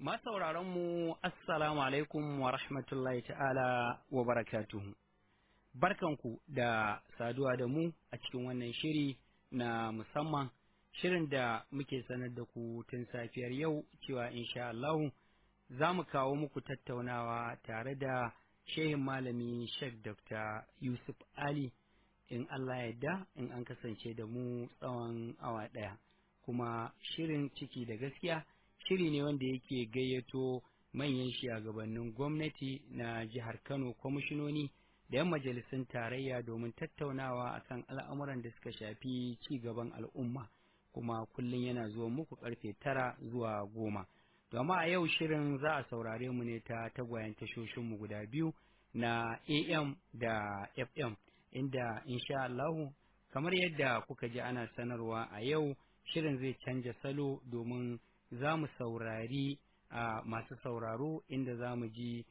mu assalamu alaikum wa rahmatullahi ta'ala wa barakatuhu. Barkanku da saduwa da mu a cikin wannan shiri na musamman shirin da muke sanar da ku tun safiyar yau cewa insha Allahu za mu kawo muku tattaunawa tare da shehin malami Sheikh Dr. Yusuf Ali in Allah yadda in an kasance da mu tsawon awa ɗaya. Kuma shirin ciki da gaskiya shiri ne wanda yake gayyato manyan shugabannin gwamnati na jihar Kano kwamishinoni da 'yan majalisun tarayya domin tattaunawa akan al'amuran da suka shafi ci gaban al'umma kuma kullum yana zuwa muku karfe tara zuwa goma. Domin a yau shirin za a saurare mu ne ta tagwayen tashoshinmu guda biyu na AM da FM inda insha Allahu kamar yadda kuka ji ana sanarwa a yau shirin zai canja salo domin za mu saurari a masu sauraro inda za mu ji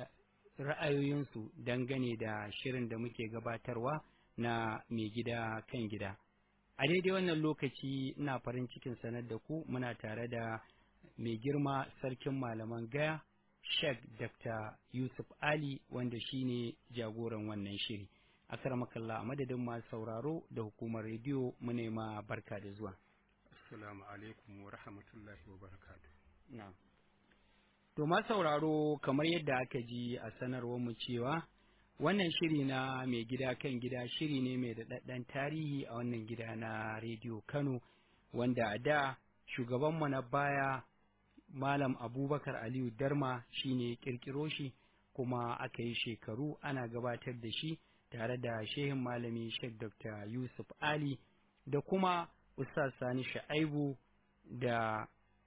ra'ayoyinsu dangane da shirin da muke gabatarwa na mai gida kan gida. A daidai wannan lokaci ina farin cikin sanar da ku muna tare da mai girma sarkin malaman gaya Sheikh Dr. Yusuf Ali wanda shine jagoran wannan shiri. Akar makalla a madadin masu sauraro da hukumar rediyo mu nema barka da zuwa. Assalamu alaikum wa rahmatullahi wa barakatu. Na'am. To ma sauraro kamar yadda aka ji a sanarwar mu cewa wannan shiri na mai gida kan gida shiri ne mai daɗaɗɗen tarihi a wannan gida na rediyo Kano wanda a da shugabanmu na baya Malam Abubakar Aliyu Darma shine kirkiro shi kuma aka yi shekaru ana gabatar da shi tare da shehin malami Sheikh Dr. Yusuf Ali da kuma Ustaz Sani Sha'aibu da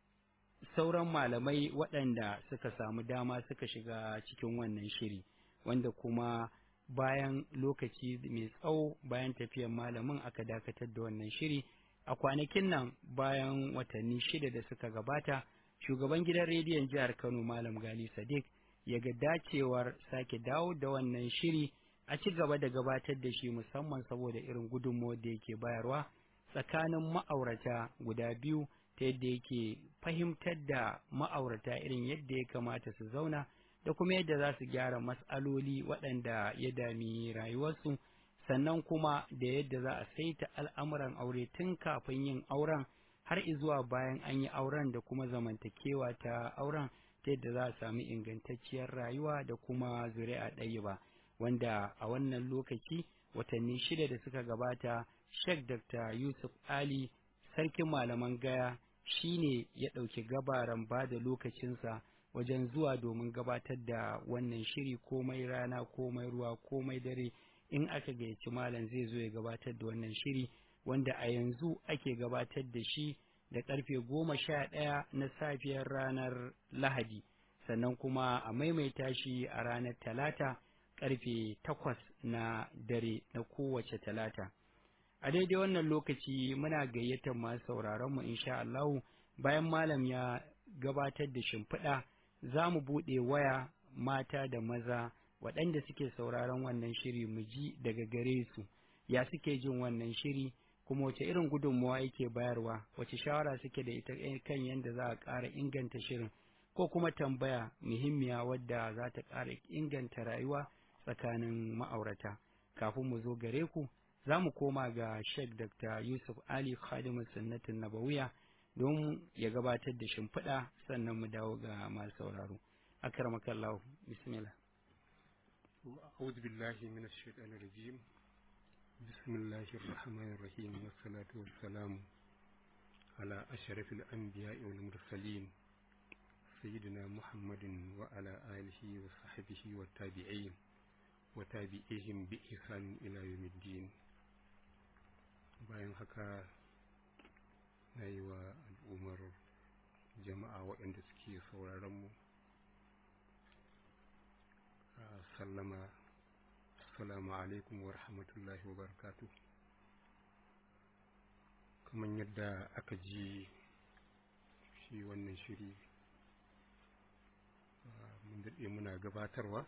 sauran malamai waɗanda suka samu dama suka shiga cikin wannan shiri wanda kuma bayan lokaci mai tsawo bayan tafiyar malamin aka dakatar da wannan shiri a kwanakin nan bayan watanni shida da suka gabata shugaban gidan rediyon jihar kano malam gali sadiq ya ga dacewar sake dawo da wannan shiri a ci gaba da gabatar da shi musamman saboda irin gudunmawar da yake bayarwa tsakanin ma'aurata guda biyu ta yadda yake fahimtar da ma'aurata irin yadda ya kamata su zauna da kuma yadda za su gyara matsaloli waɗanda ya dami rayuwarsu sannan kuma da yadda za a saita al'amuran aure tun kafin yin auren har izuwa bayan an yi auren da kuma zamantakewa ta auren ta yadda za a sami ingantacciyar rayuwa da kuma zuri'a ɗaya ba wanda a wannan lokaci watanni shida da suka gabata Sheikh Dr. Yusuf Ali sarkin malaman gaya shi ne ya ɗauki gabaran ba da lokacinsa wajen zuwa domin gabatar da wannan shiri komai rana komai ruwa komai dare in aka gayyaci malam zai zo ya gabatar da wannan shiri wanda a yanzu ake gabatar da shi da karfe goma sha ɗaya na safiyar ranar lahadi sannan kuma a maimaita shi a ranar talata karfe takwas na dare na kowace talata a daidai wannan lokaci muna gayyatar masu sauraron mu insha Allah bayan malam ya gabatar da shimfiɗa za mu buɗe waya mata da maza waɗanda suke sauraron wannan shiri mu ji daga gare su ya suke jin wannan shiri kuma wace irin gudunmawa yake bayarwa wace shawara suke da ita kan yadda za a ƙara inganta shirin ko kuma tambaya muhimmiya wadda za ta ƙara inganta rayuwa tsakanin ma'aurata kafin mu zo gare ku za mu koma ga Sheikh Dr. Yusuf Ali Khadimu Sunnatin Nabawiya don ya gabatar da shimfiɗa sannan mu dawo ga masu sauraro. Akramakallahu bismillah. أعوذ بالله من الشيطان الرجيم بسم الله الرحمن الرحيم والصلاة والسلام على أشرف الأنبياء والمرسلين سيدنا محمد وعلى آله وصحبه والتابعين وتابعيهم بإحسان إلى يوم الدين bayan haka na yi wa al'ummar jama'a waɗanda suke sauraronmu sallama assalamu alaikum wa rahmatullahi wa barakatu kamar yadda aka ji shi wannan shiri mun daɗe muna gabatarwa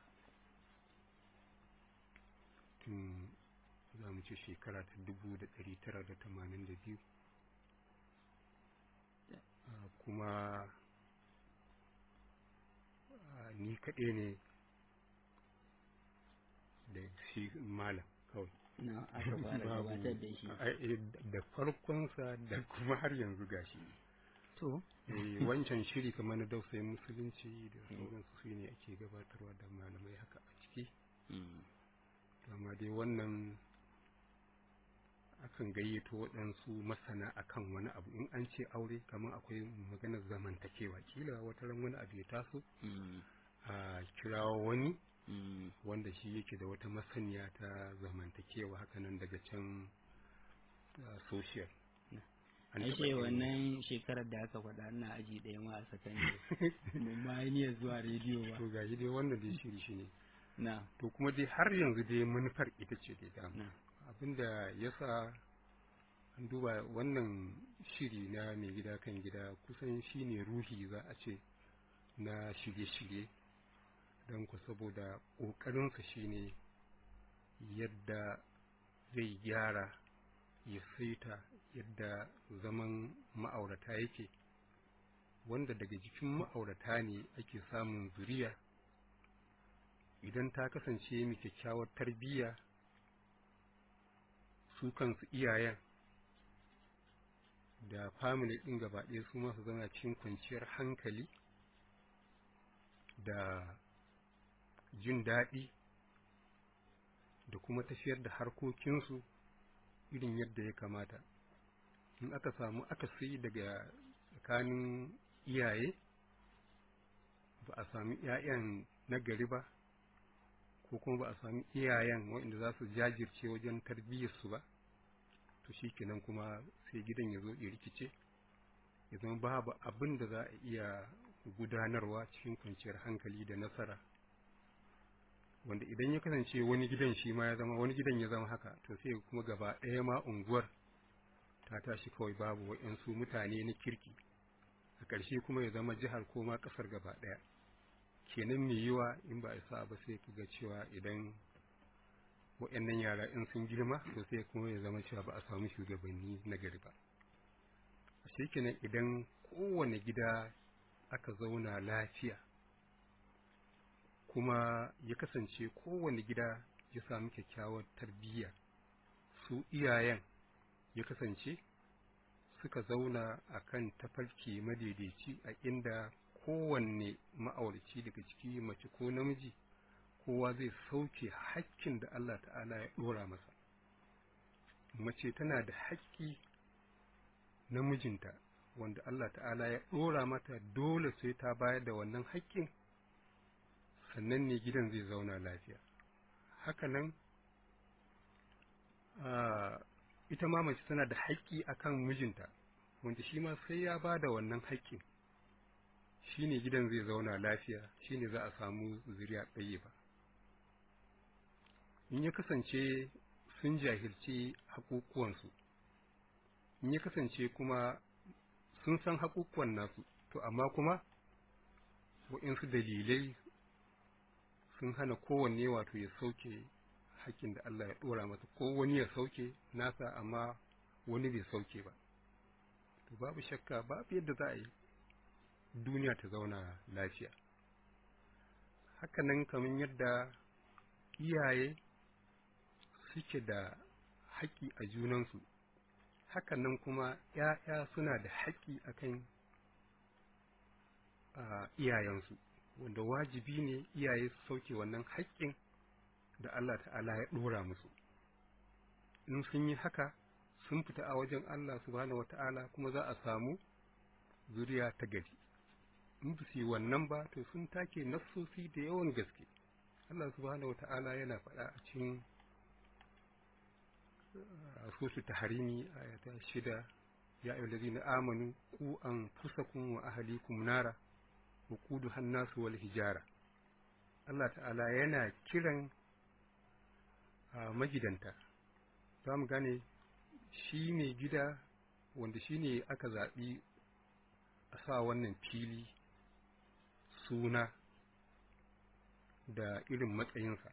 tun za mu ce shekara ta dubu da ɗari tara da tamanin da biyu kuma ni kaɗai ne da shi malam kawai na aka fara gabatar da shi Ai, da farkonsa da kuma har yanzu gashi to Eh, wancan shiri kamar na dausayin musulunci da sauransu su ne ake gabatarwa da malamai haka a ciki mm, amma dai wannan akan gayyato waɗansu masana akan wani abu in an ce aure kamar akwai maganar zamantakewa kila wata ran wani abu ya taso mm, a kirawo wani mm, wanda shi yake da wata masaniya ta zamantakewa hakanan daga can uh, social An ai taɓa ce yin- wannan shekarar da aka faɗa ina aji ɗaya ma a sakandare mun ma yi niyyar zuwa rediyo ba to gashi dai wannan dai shiri shi ne na to kuma dai har yanzu dai manufar ita ce dai dama na abinda ya sa an duba wannan shiri na mai gida kan gida kusan shi ne ruhi za a ce na shirye-shirye don ku saboda ƙoƙarinsa shi ne yadda zai gyara ya saita yadda zaman ma'aurata yake wanda daga jikin ma'aurata ne ake samun zuriya idan ta kasance mai kyakkyawar tarbiyya su kansu iyayen da family ɗin gaba ɗaya su masu zama cikin kwanciyar hankali da jin daɗi da kuma tafiyar da harkokinsu irin yadda ya kamata in aka samu akasi daga tsakanin iyaye ba a sami 'ya'yan nagari ba ko kuma ba a sami iyayen waɗanda za su jajirce wajen tarbiyyarsu ba to shi kenan kuma sai gidan ya zo ya rikice ya zama babu abin da za a iya gudanarwa cikin kwanciyar hankali da nasara wanda idan ya kasance wani gidan shi ma ya zama wani gidan ya zama haka to sai kuma gaba ɗaya ma unguwar ta tashi kawai babu waɗansu mutane na kirki a ƙarshe kuma ya zama jihar ko ma ƙasar gaba ɗaya kenan mai yiwa in ba a sa ba sai ka ga cewa idan waɗannan yara in sun girma to sai kuma ya zama cewa ba a samu shugabanni na gari ba a kenan idan kowane gida aka zauna lafiya kuma ya kasance kowane gida ya samu kyakkyawar tarbiyya su iyayen ya kasance suka zauna a kan tafarki madaidaici a inda kowanne ma'auraci daga ciki mace ko namiji kowa zai sauke hakkin da Allah ta'ala ya ɗora masa mace tana da haƙƙi na mijinta wanda Allah ta'ala ya ɗora mata dole sai ta bayar da wannan haƙƙin sannan ne gidan zai zauna lafiya hakanan ita ma mace tana da haƙƙi akan mijinta wanda shi ma sai ya ba da wannan haƙƙin shi ne gidan zai zauna lafiya shi ne za a samu zuriya ɗaya ba in ya kasance sun jahilci haƙuƙuwansu in ya kasance kuma sun san haƙuƙuwan nasu to amma kuma waɗansu dalilai sun hana kowanne wato ya sauke haƙƙin da Allah ya ɗora masa ko wani ya sauke nasa amma wani bai sauke ba to babu shakka babu yadda za a yi duniya ta zauna lafiya hakanan kamar yadda iyaye suke da haƙƙi a junansu hakanan kuma ‘ya'ya suna da haƙƙi akan iyayensu wanda wajibi ne iyaye su sauke wannan haƙƙin da Allah ta'ala ya ɗora musu in sun yi haka sun fita a wajen Allah subhanahu wata'ala kuma za a samu zuriya ta gari in ba su yi wannan ba to sun take nassosi da yawan gaske Allah subhanahu wata'ala yana faɗa a cikin sosu ta harimi ayata shida ya ayyuhal na amanu ku an fusakum wa ahlikum nara wa quduha nasu wal hijara Allah ta'ala yana kiran magidanta za mu gane shi ne gida wanda shi ne aka zaɓi a sa wannan fili suna da irin matsayinsa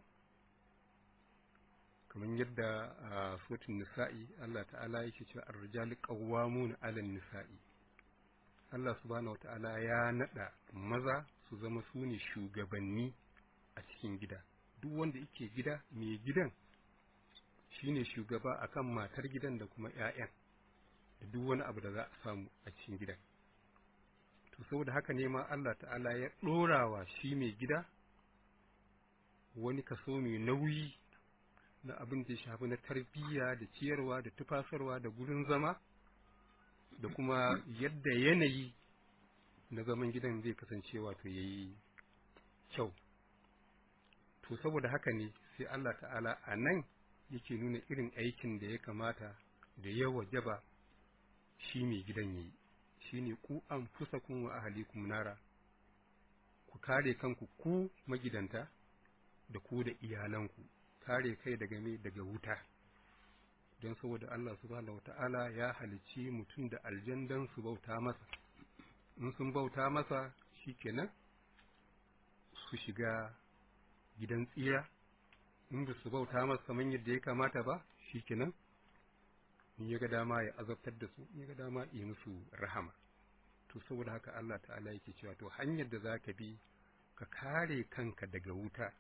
kamar yadda a sotin nisa'i Allah ta'ala yake cewa ar-rijali qawwamuna 'alan nisa'i Allah subhanahu wata'ala ya nada maza su zama su ne shugabanni a cikin gida duk wanda yake gida mai gidan shine shugaba akan matar gidan da kuma 'ya'yan da duk wani abu da za a samu a cikin gidan to saboda haka ne ma Allah ta'ala ya ɗorawa shi mai gida wani kaso mai nauyi na abin da ya shafi na tarbiyya da ciyarwa da tufasarwa da gurin zama da kuma yadda yanayi na zaman gidan zai kasance wato ya yi kyau to saboda haka ne sai Allah ta'ala a nan yake nuna irin aikin da ya kamata da ya wajaba shi mai gidan ya yi shi ne ku an fusa kun wa ahalikum nara ku kare kanku ku magidanta da ku da iyalanku kare kai daga me daga wuta don saboda Allah subhanahu wata'ala ya halicci mutum da aljandan su bauta masa in sun bauta masa shikenan su shiga gidan tsira in ba su bauta masa kamar yadda ya kamata ba shikenan in ya ga dama ya azabtar da su in ya ga dama ya musu rahama to saboda haka Allah ta'ala yake cewa to hanyar da za ka bi ka kare kanka daga wuta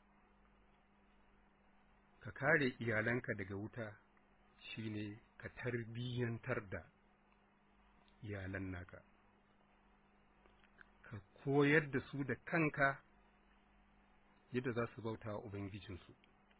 ka kare iyalanka daga wuta shine ka tarbiyyantar da iyalan naka ka koyar da su da kanka yadda za su bauta wa ubangijinsu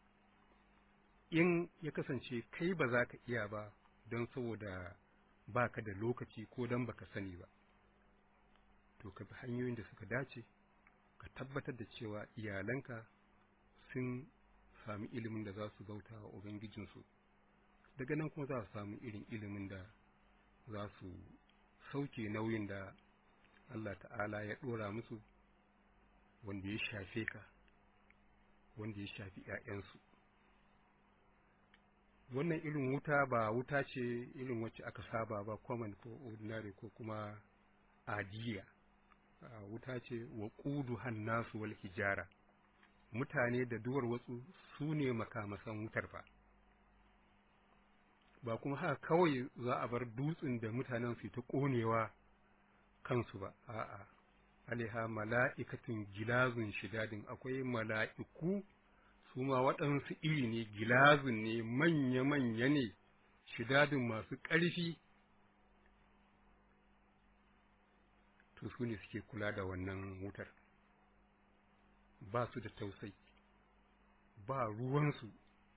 in ya kasance kai ba za ka iya ba don saboda ba ka da lokaci ko don baka sani ba to ka bi hanyoyin da suka dace ka tabbatar da cewa iyalanka sun sami ilimin da za su bauta wa ubangijinsu daga nan kuma za su samu irin ilimin da za su sauke nauyin da Allah ta'ala ya ɗora musu wanda ya shafe ka wanda ya shafi ‘ya'yansu wannan irin wuta ba wuta ce irin wacce aka saba ba common ko ordinary ko kuma adiya wuta ce wa ƙudu hannasu wal hijara mutane da duwar watsu su ne makamasan wutar fa ba kuma haka kawai za a bar dutsen da mutanen su ta ƙonewa kansu ba a'a alaiha mala'ikatun gilazun shidadin akwai mala'iku su ma waɗansu iri ne gilazun ne manya-manya ne shidadin masu ƙarfi to su ne suke kula da wannan wutar ba su da tausai ba ruwansu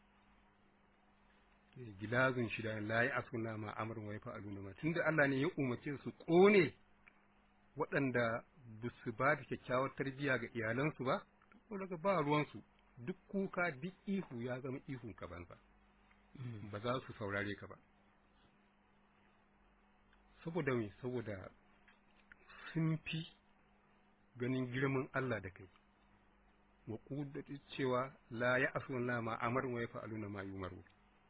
gilazun shida la yi asuna ma amrin wa yafa'aluna ma tunda Allah ne ya umarce su kone waɗanda ba su ba da kyakkyawar tarbiyya ga iyalansu ba to daga ba ruwansu duk kuka duk ihu ya zama ihun ka banza ba za su saurare ka ba saboda me saboda sun fi ganin girman Allah da kai wa cewa la ya asuna ma amrin wa yafa'aluna ma yumaru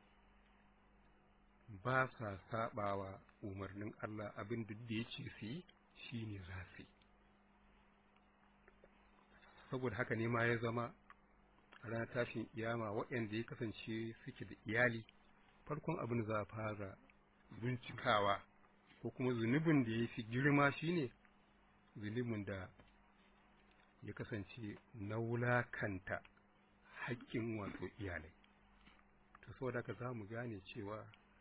ba sa saɓawa umarnin Allah abin da ya ce su yi shi ne za su yi saboda haka ne ma ya zama a ranar tashin iyama waɗanda ya kasance suke da iyali farkon abin za a fara bincikawa ko kuma zunubin da ya fi girma shine zunubin da ya kasance na wulakanta haƙƙin wato iyalai to saboda haka za mu gane cewa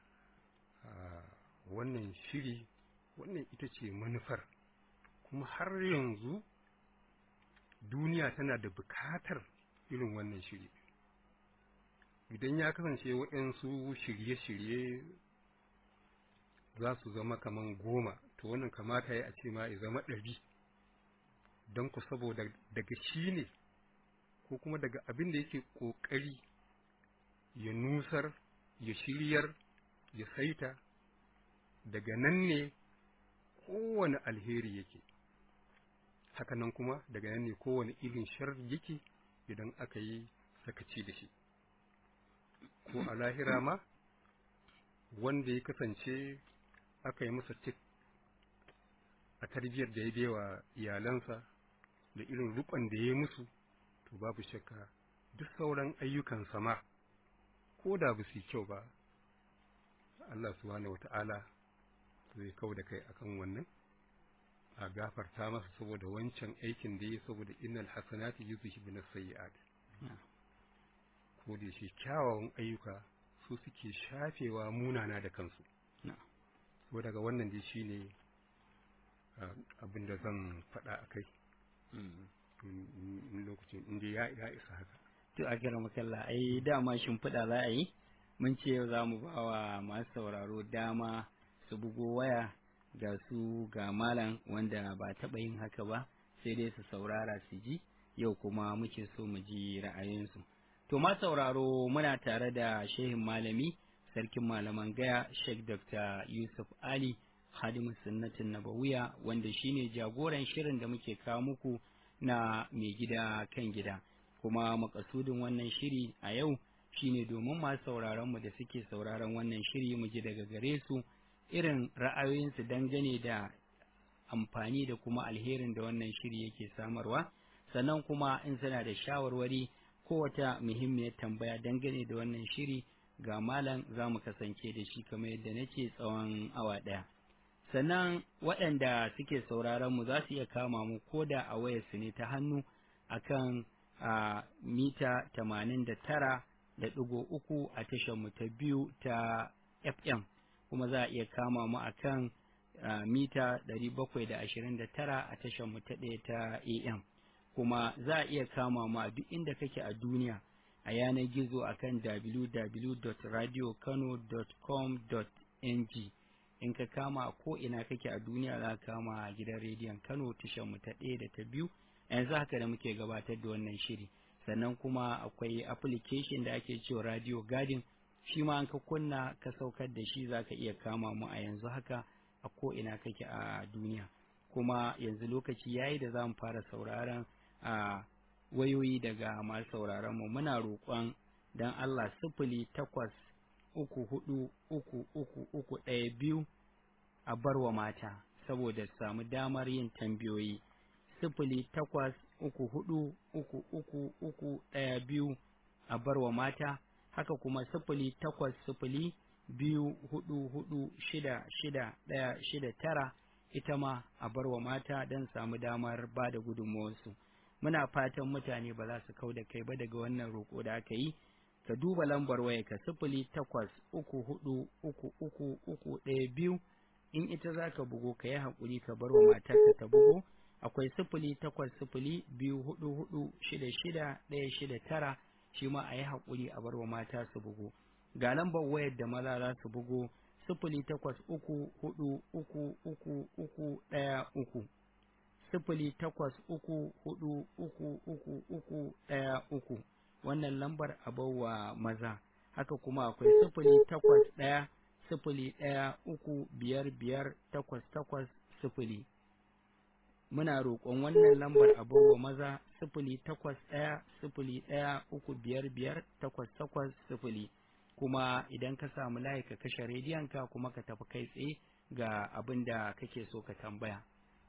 wannan shiri wannan ita ce manufar kuma har yanzu duniya tana da bukatar irin wannan shiri idan ya kasance waɗansu shirye-shirye za su zama kaman goma to wannan kamata ya a ce ma ya zama ɗari don ku saboda daga shi ne ko kuma daga abin da yake ƙoƙari ya nusar ya shiryar ya saita daga nan ne kowane alheri yake hakanan kuma daga nan ne kowane irin shar yake idan aka yi sakaci da shi ko a lahira ma wanda ya kasance aka yi masa tik a tarbiyyar da ya bewa iyalansa da irin rukon da ya yi musu to babu shakka duk sauran ayyukan sama ko da ba su yi kyau ba Allah subhanahu wata'ala zai kau da kai akan wannan a gafarta masa saboda wancan aikin da ya saboda innal hasanati yuzhibuna sayyi'at ko da shi kyawawan ayyuka su suke shafewa munana da kansu so daga wannan dai shine abin da zan faɗa a kai in lokacin inda ya ya isa haka to a kira makalla ai dama shimfiɗa za a yi mun ce yau za mu ba wa masu sauraro dama su bugo waya ga su ga malam wanda ba taɓa yin haka ba sai dai su saurara su ji yau kuma muke so mu ji ra'ayinsu to ma sauraro muna tare da shehin malami sarkin malaman gaya sheikh dr yusuf ali hadimu sunnatin nabawiya wanda shine jagoran shirin da muke kawo muku na mai gida kan gida kuma makasudin wannan shiri a yau shine domin masu sauraron mu da suke sauraron wannan shiri mu ji daga gare su irin ra'ayoyinsu dangane da amfani da kuma alherin da wannan shiri yake samarwa sannan kuma in suna da shawarwari ko wata muhimmiyar tambaya dangane da wannan shiri ga malam za mu kasance da shi kamar yadda nake tsawon awa ɗaya sannan waɗanda suke sauraron mu za su iya kama mu ko da a wayarsu ne ta hannu akan a mita tamanin da tara da ɗigo uku a tashar mu ta biyu ta fm kuma za a iya kama mu akan mita ɗari bakwai da ashirin da tara a tashar mu ta ɗaya ta am kuma za a iya kama mu a duk inda kake a duniya a yanar gizo akan www.radiokano.com.ng in ka kama ko ina kake a duniya za ka kama gidan rediyon Kano tashar mu ta ɗaya da ta biyu yanzu haka da muke gabatar da wannan shiri sannan kuma akwai application da ake cewa Radio Garden shi ma an ka kunna ka saukar da shi za ka iya kama mu a yanzu haka a ko ina kake a duniya kuma yanzu lokaci yayi da za mu fara sauraron a wayoyi daga masu sauraron mu muna roƙon dan Allah sifili takwas uku hudu uku uku uku ɗaya biyu a barwa mata saboda samu damar yin tambayoyi sifili takwas uku hudu uku uku uku ɗaya biyu a barwa mata haka kuma sifili takwas sifili biyu hudu hudu shida shida ɗaya shida tara ita ma a barwa mata don samu damar ba da gudunmawarsu muna fatan mutane ba za su kau da kai ba daga wannan roƙo da aka yi ka duba lambar waya ka sifili takwas uku hudu uku uku uku ɗaya biyu in ita za ka bugo ka yi haƙuri ka bar wa matarka ta bugo akwai sifili takwas sifili biyu hudu hudu shida shida ɗaya shida tara shi ma a yi haƙuri a bar wa mata su bugo ga lambar wayar da maza za su bugo sifili takwas uku hudu uku uku uku ɗaya uku sifili takwas uku hudu uku uku uku ɗaya uku wannan lambar wa maza haka kuma akwai sifili takwas ɗaya sifili ɗaya uku biyar biyar takwas takwas sifili muna roƙon wannan lambar wa maza sifili takwas ɗaya sifili ɗaya uku biyar biyar takwas takwas sifili kuma idan ka samu layi ka kashe rediyonka kuma ka tafi kai tsaye ga abin da kake so ka tambaya.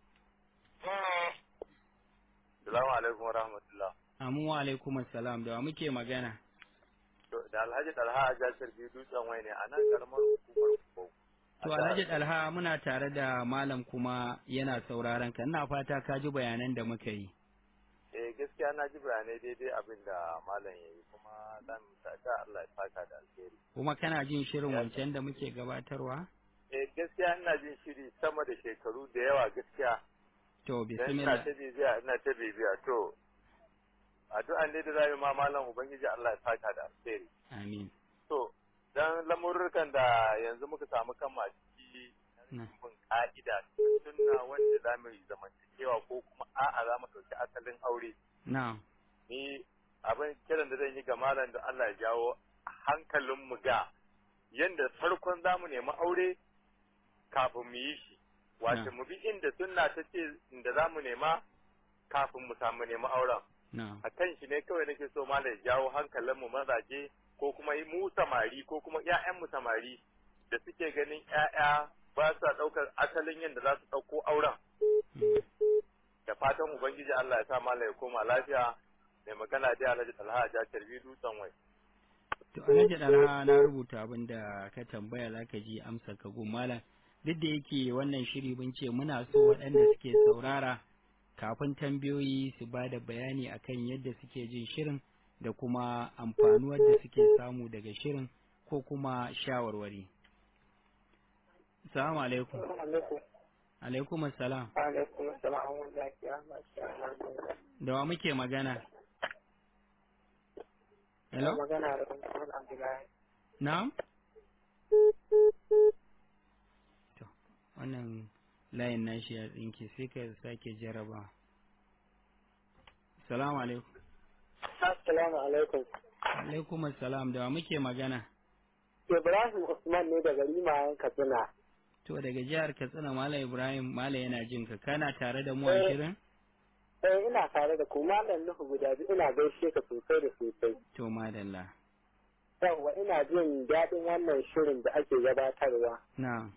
Salamu alaikum wa rahmatullah. Amu wa alaikum salam da wa muke magana. Da Alhaji Dalha a jasar biyu dutsen wai ne a nan karamar hukumar Kubau. To Alhaji Dalha muna tare da malam kuma yana sauraron ka ina fata ka ji bayanan da muka yi. Eh gaskiya na ji bayanai daidai abin da malam ya yi kuma zan ta Allah ya saka da alheri. Kuma kana jin shirin wancan da muke gabatarwa? Eh gaskiya ina jin shiri sama da shekaru da yawa gaskiya. To Ina bismillah. ta bibiya ina ta bibiya to addu'an ne da za mu ma malam ubangiji Allah ya saka da alheri. Amin. To dan lamurrukan da yanzu muka samu kan a ciki Na. bin ka'ida sunna wanda za mu yi zamantakewa ko kuma a'a za mu ɗauki asalin aure. Na. Ni abin kiran da zan yi ga malam da Allah ya jawo hankalin mu ga yanda farkon za mu nemi aure kafin mu yi shi. Wato Na. mu bi inda sunna ta ce inda za mu nema kafin mu samu nemi auren. Na. a kan shi ne kawai nake so malam ya jawo hankalin mu mazaje ko kuma mu samari ko kuma ƴaƴan mu samari da suke ganin ƴaƴa ba sa ɗaukar asalin yadda za su ɗauko auren Mm. da fatan ubangiji Allah ya sa malam ya koma lafiya mai magana dai Alhaji Talha ja tarbi dutsen wai To Alhaji Dalha na rubuta abin da ka tambaya za ka ji amsa ka gun malam duk da yake wannan shiri mun ce muna so waɗanda suke saurara kafin tambayoyi su ba da bayani akan yadda suke jin shirin da kuma amfanuwar da suke samu daga shirin ko kuma shawarwari. Salamu alaikum. Alaikum assalam. Alaikum assalam wa rahmatullahi Da wa muke magana? Hello? Magana da Muhammad Abdullahi. Na'am? To, wannan layin nashi ya tsinke sai ka sake jaraba. Salamu alaikum. Assalamu alaikum. Alaikum assalam da wa muke magana? Ibrahim Usman ne daga Limayen Katsina. To daga jihar Katsina Malam Ibrahim Malam yana jin ka kana tare da mu a shirin? Eh ina tare da ku Malam Nuhu guda biyu ina gaishe ka sosai da sosai. To madalla. Yawwa ina jin daɗin wannan shirin da ake gabatarwa. Na.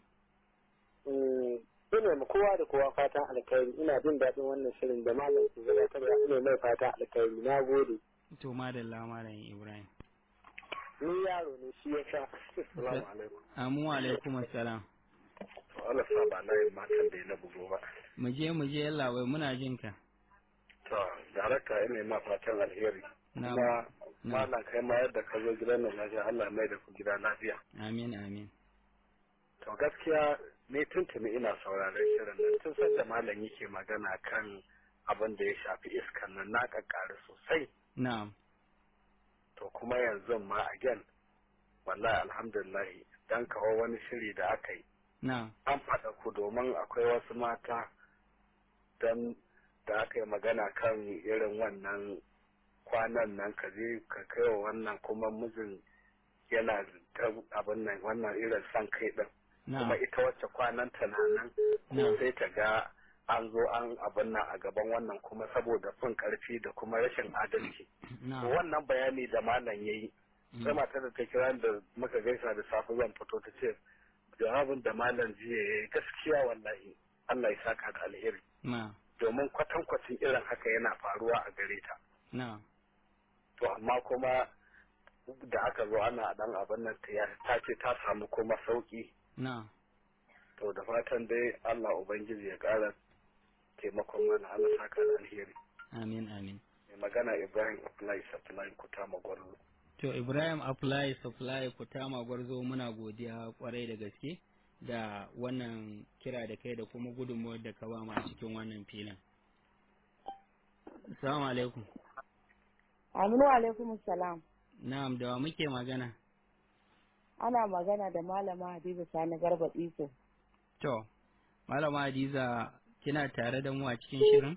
Ina ma kowa da kowa fatan alkhairi ina jin daɗin wannan shirin da malam ke gabatarwa ina mai fatan alkhairi na gode. To madalla Malam Ibrahim. Ni yaro ne shi ya sha. Assalamu alaikum. Amu alaikum assalam. Allah sa ba na yin matan da na bugo ba. Mu je mu je yalla wai muna jin ka. To, darakta ina ma fatan alheri. Na. Kuma Na. malam kai ma yadda ka zo gidan nan lafiya Allah ya mai da ku gida lafiya. Amin amin. To gaskiya ne tuntuni ina sauraron shirin nan tun sanda malam yake magana kan abin da ya shafi iskan nan na kakkare sosai. Na'am. To kuma yanzu ma again wallahi alhamdulillah dan kawo wani shiri da aka yi Na'am. an faɗa ku domin akwai wasu mata dan da aka yi magana kan irin wannan kwanan nan ka je ka kai wa wannan kuma mijin yana ta abin nan wannan irin san kai din kuma Na'am. ita wacce kwanan ta na nan Na'am. sai ta ga an zo an abin nan a gaban wannan kuma saboda fin karfi da kuma rashin adalci To Na'am. wannan bayani da malam yayi sai matar da ta kira da muka gaisa da safe zan fito ta ce jawabin da malam jiya yayi gaskiya wallahi Allah ya saka da alheri Na'am. domin kwatankwacin irin haka yana faruwa a gare ta Na'am. to amma kuma da aka zo ana dan abin nan ta ta ce ta samu kuma sauki Na'am. to da fatan dai Allah ubangiji ya kara taimakon mana Allah saka da alheri Amin amin. mai magana Ibrahim Abdullahi Supply Kutama Gwarzo To Ibrahim Apply Supply Kutama Gwarzo muna godiya kwarai da gaske da wannan kira da kai da kuma gudunmuwar da ka ba mu a cikin wannan filin. Assalamu alaikum. Aminu alaikum salam. Na'am da wa muke magana? Ana magana da Malama Hadiza Sani Garba Iso. To, Malama Hadiza kina tare da mu a cikin shirin?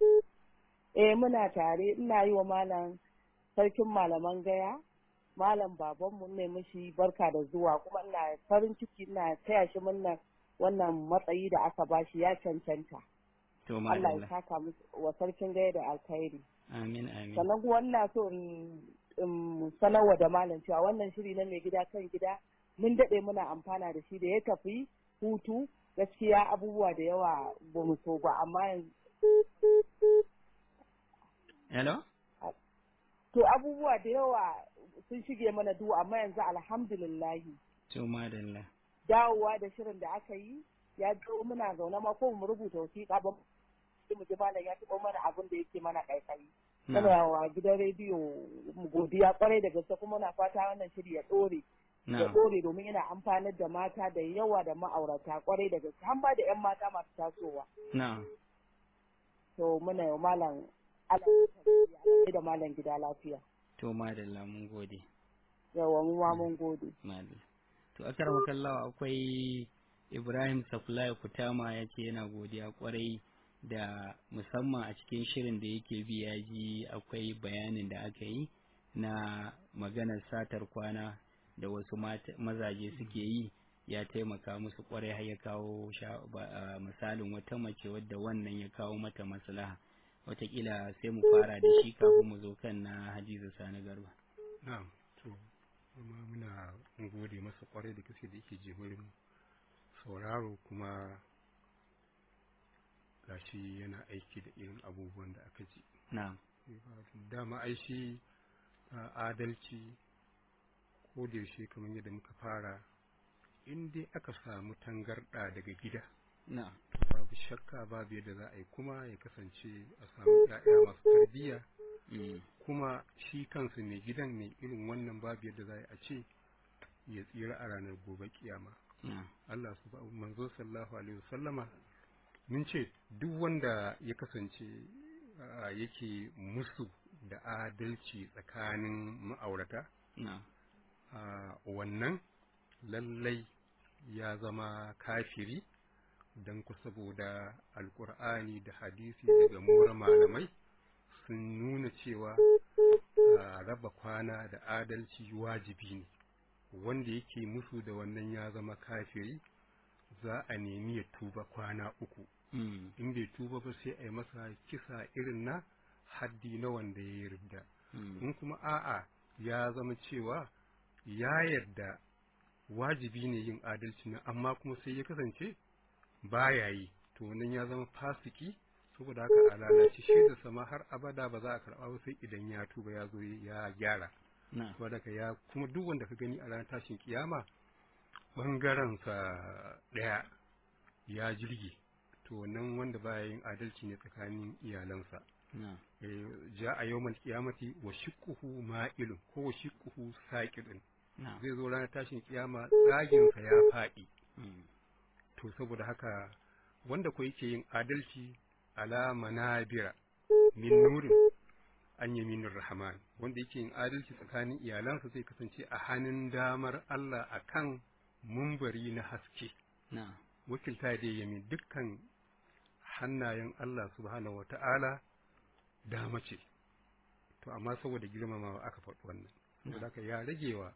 Eh muna tare ina yi wa malam sarkin malaman gaya. Malam babanmu ne mishi barka da zuwa kuma ina farin ciki ina taya shi murnar wannan matsayi da aka bashi ya cancanta. To, Allah ya madalla. saka musu wa sarkin gaya da alkhairi. Amin amin. Sannan kuma ina so in in sanarwa da malam cewa wannan shiri na mai gida kan gida mun daɗe muna amfana da shi da ya tafi hutu gaskiya abubuwa da yawa ba mu so ba amma yanzu Hello? to abubuwa da yawa sun shige mana duhu amma yanzu alhamdulillahi To, madalla. dawowa da shirin da aka yi ya zo muna zaune ma ko mu rubuta wasiƙa ba mu ji malam ya taɓa mana abin da yake mana ƙaiƙayi Na'am. muna wa gidan rediyo mu godiya kwarai da gaske kuma na fata wannan shiri ya ɗore ya Na'am. ɗore domin yana amfanar da mata da yawa da ma'aurata kwarai da gaske har ma da 'yan mata masu tasowa Na'am. to muna yi wa malam Allah ya tabbata da malam gida lafiya To, madalla mun gode. yawa mu ma mun gode Madalla. To, akar makallawa akwai Ibrahim Safulai Kutama ya ce yana godiya kwarai da musamman a cikin shirin da yake bi ya ji akwai bayanin da aka yi na maganar satar kwana da wasu mata- mazaje suke yi ya taimaka musu kwarai har ya kawo sha- ba- a misalin wata mace wadda wannan ya kawo mata maslaha watakila sai mu fara da shi kafin mu zo kan na Hadiza Sani Garba. na'am to kuma muna gode masa kwarai da gaske da yake jimurin sauraro kuma gashi yana aiki da irin abubuwan da aka ji Na'am. dama ai shi a, adalci ko da yaushe kamar yadda muka fara in dai aka samu tangarɗa daga gida na'am babu shakka babu yadda za a yi kuma ya kasance a samu ‘ya'ya masu tarbiyya mm, kuma shi kansu mai gidan mai irin wannan babu yadda za a ce ya tsira a ranar gobe kiyama na'am Allah su manzo sallallahu alaihi wasallama mun ce duk wanda ya kasance ah, yake musu da adalci tsakanin ma'aurata na'am a wannan lallai ya zama kafiri don ku saboda alkur'ani da hadisi daga mura malamai sun nuna cewa a raba kwana da adalci wajibi ne wanda yake musu da wannan ya zama kafiri za a nemi ya tuba kwana uku mm, in bai tuba ba sai a yi masa kisa irin na haddi na wanda ya yi ridda mm, in kuma a'a ya zama cewa ya yarda wajibi ne yin adalci na amma kuma sai ya kasance baya yi to wannan ya zama fasiki saboda haka a lalace shi da sama har abada ba za a karɓa ba sai idan ya tuba ya zo ya gyara na'am saboda haka ya kuma duk wanda ka gani a ranar tashin kiyama bangaren sa ɗaya ya jirgi to wannan wanda baya yin adalci ne tsakanin iyalansa na'am ja a yawmal kiyamati wa shiqquhu ma'ilun ko wa shiqquhu saqidun na'am zai zo ranar tashin kiyama tsagin sa ya faɗi mm, to saboda haka wanda ko yake yin adalci ala manabira min nurin an yaminir rahman wanda yake yin adalci tsakanin iyalansa zai kasance a hannun damar Allah akan mumbari na haske na'am wakilta da yamin dukkan hannayen Allah subhanahu wata'ala dama ce to amma saboda girmamawa aka faɗi wannan saboda haka ya ragewa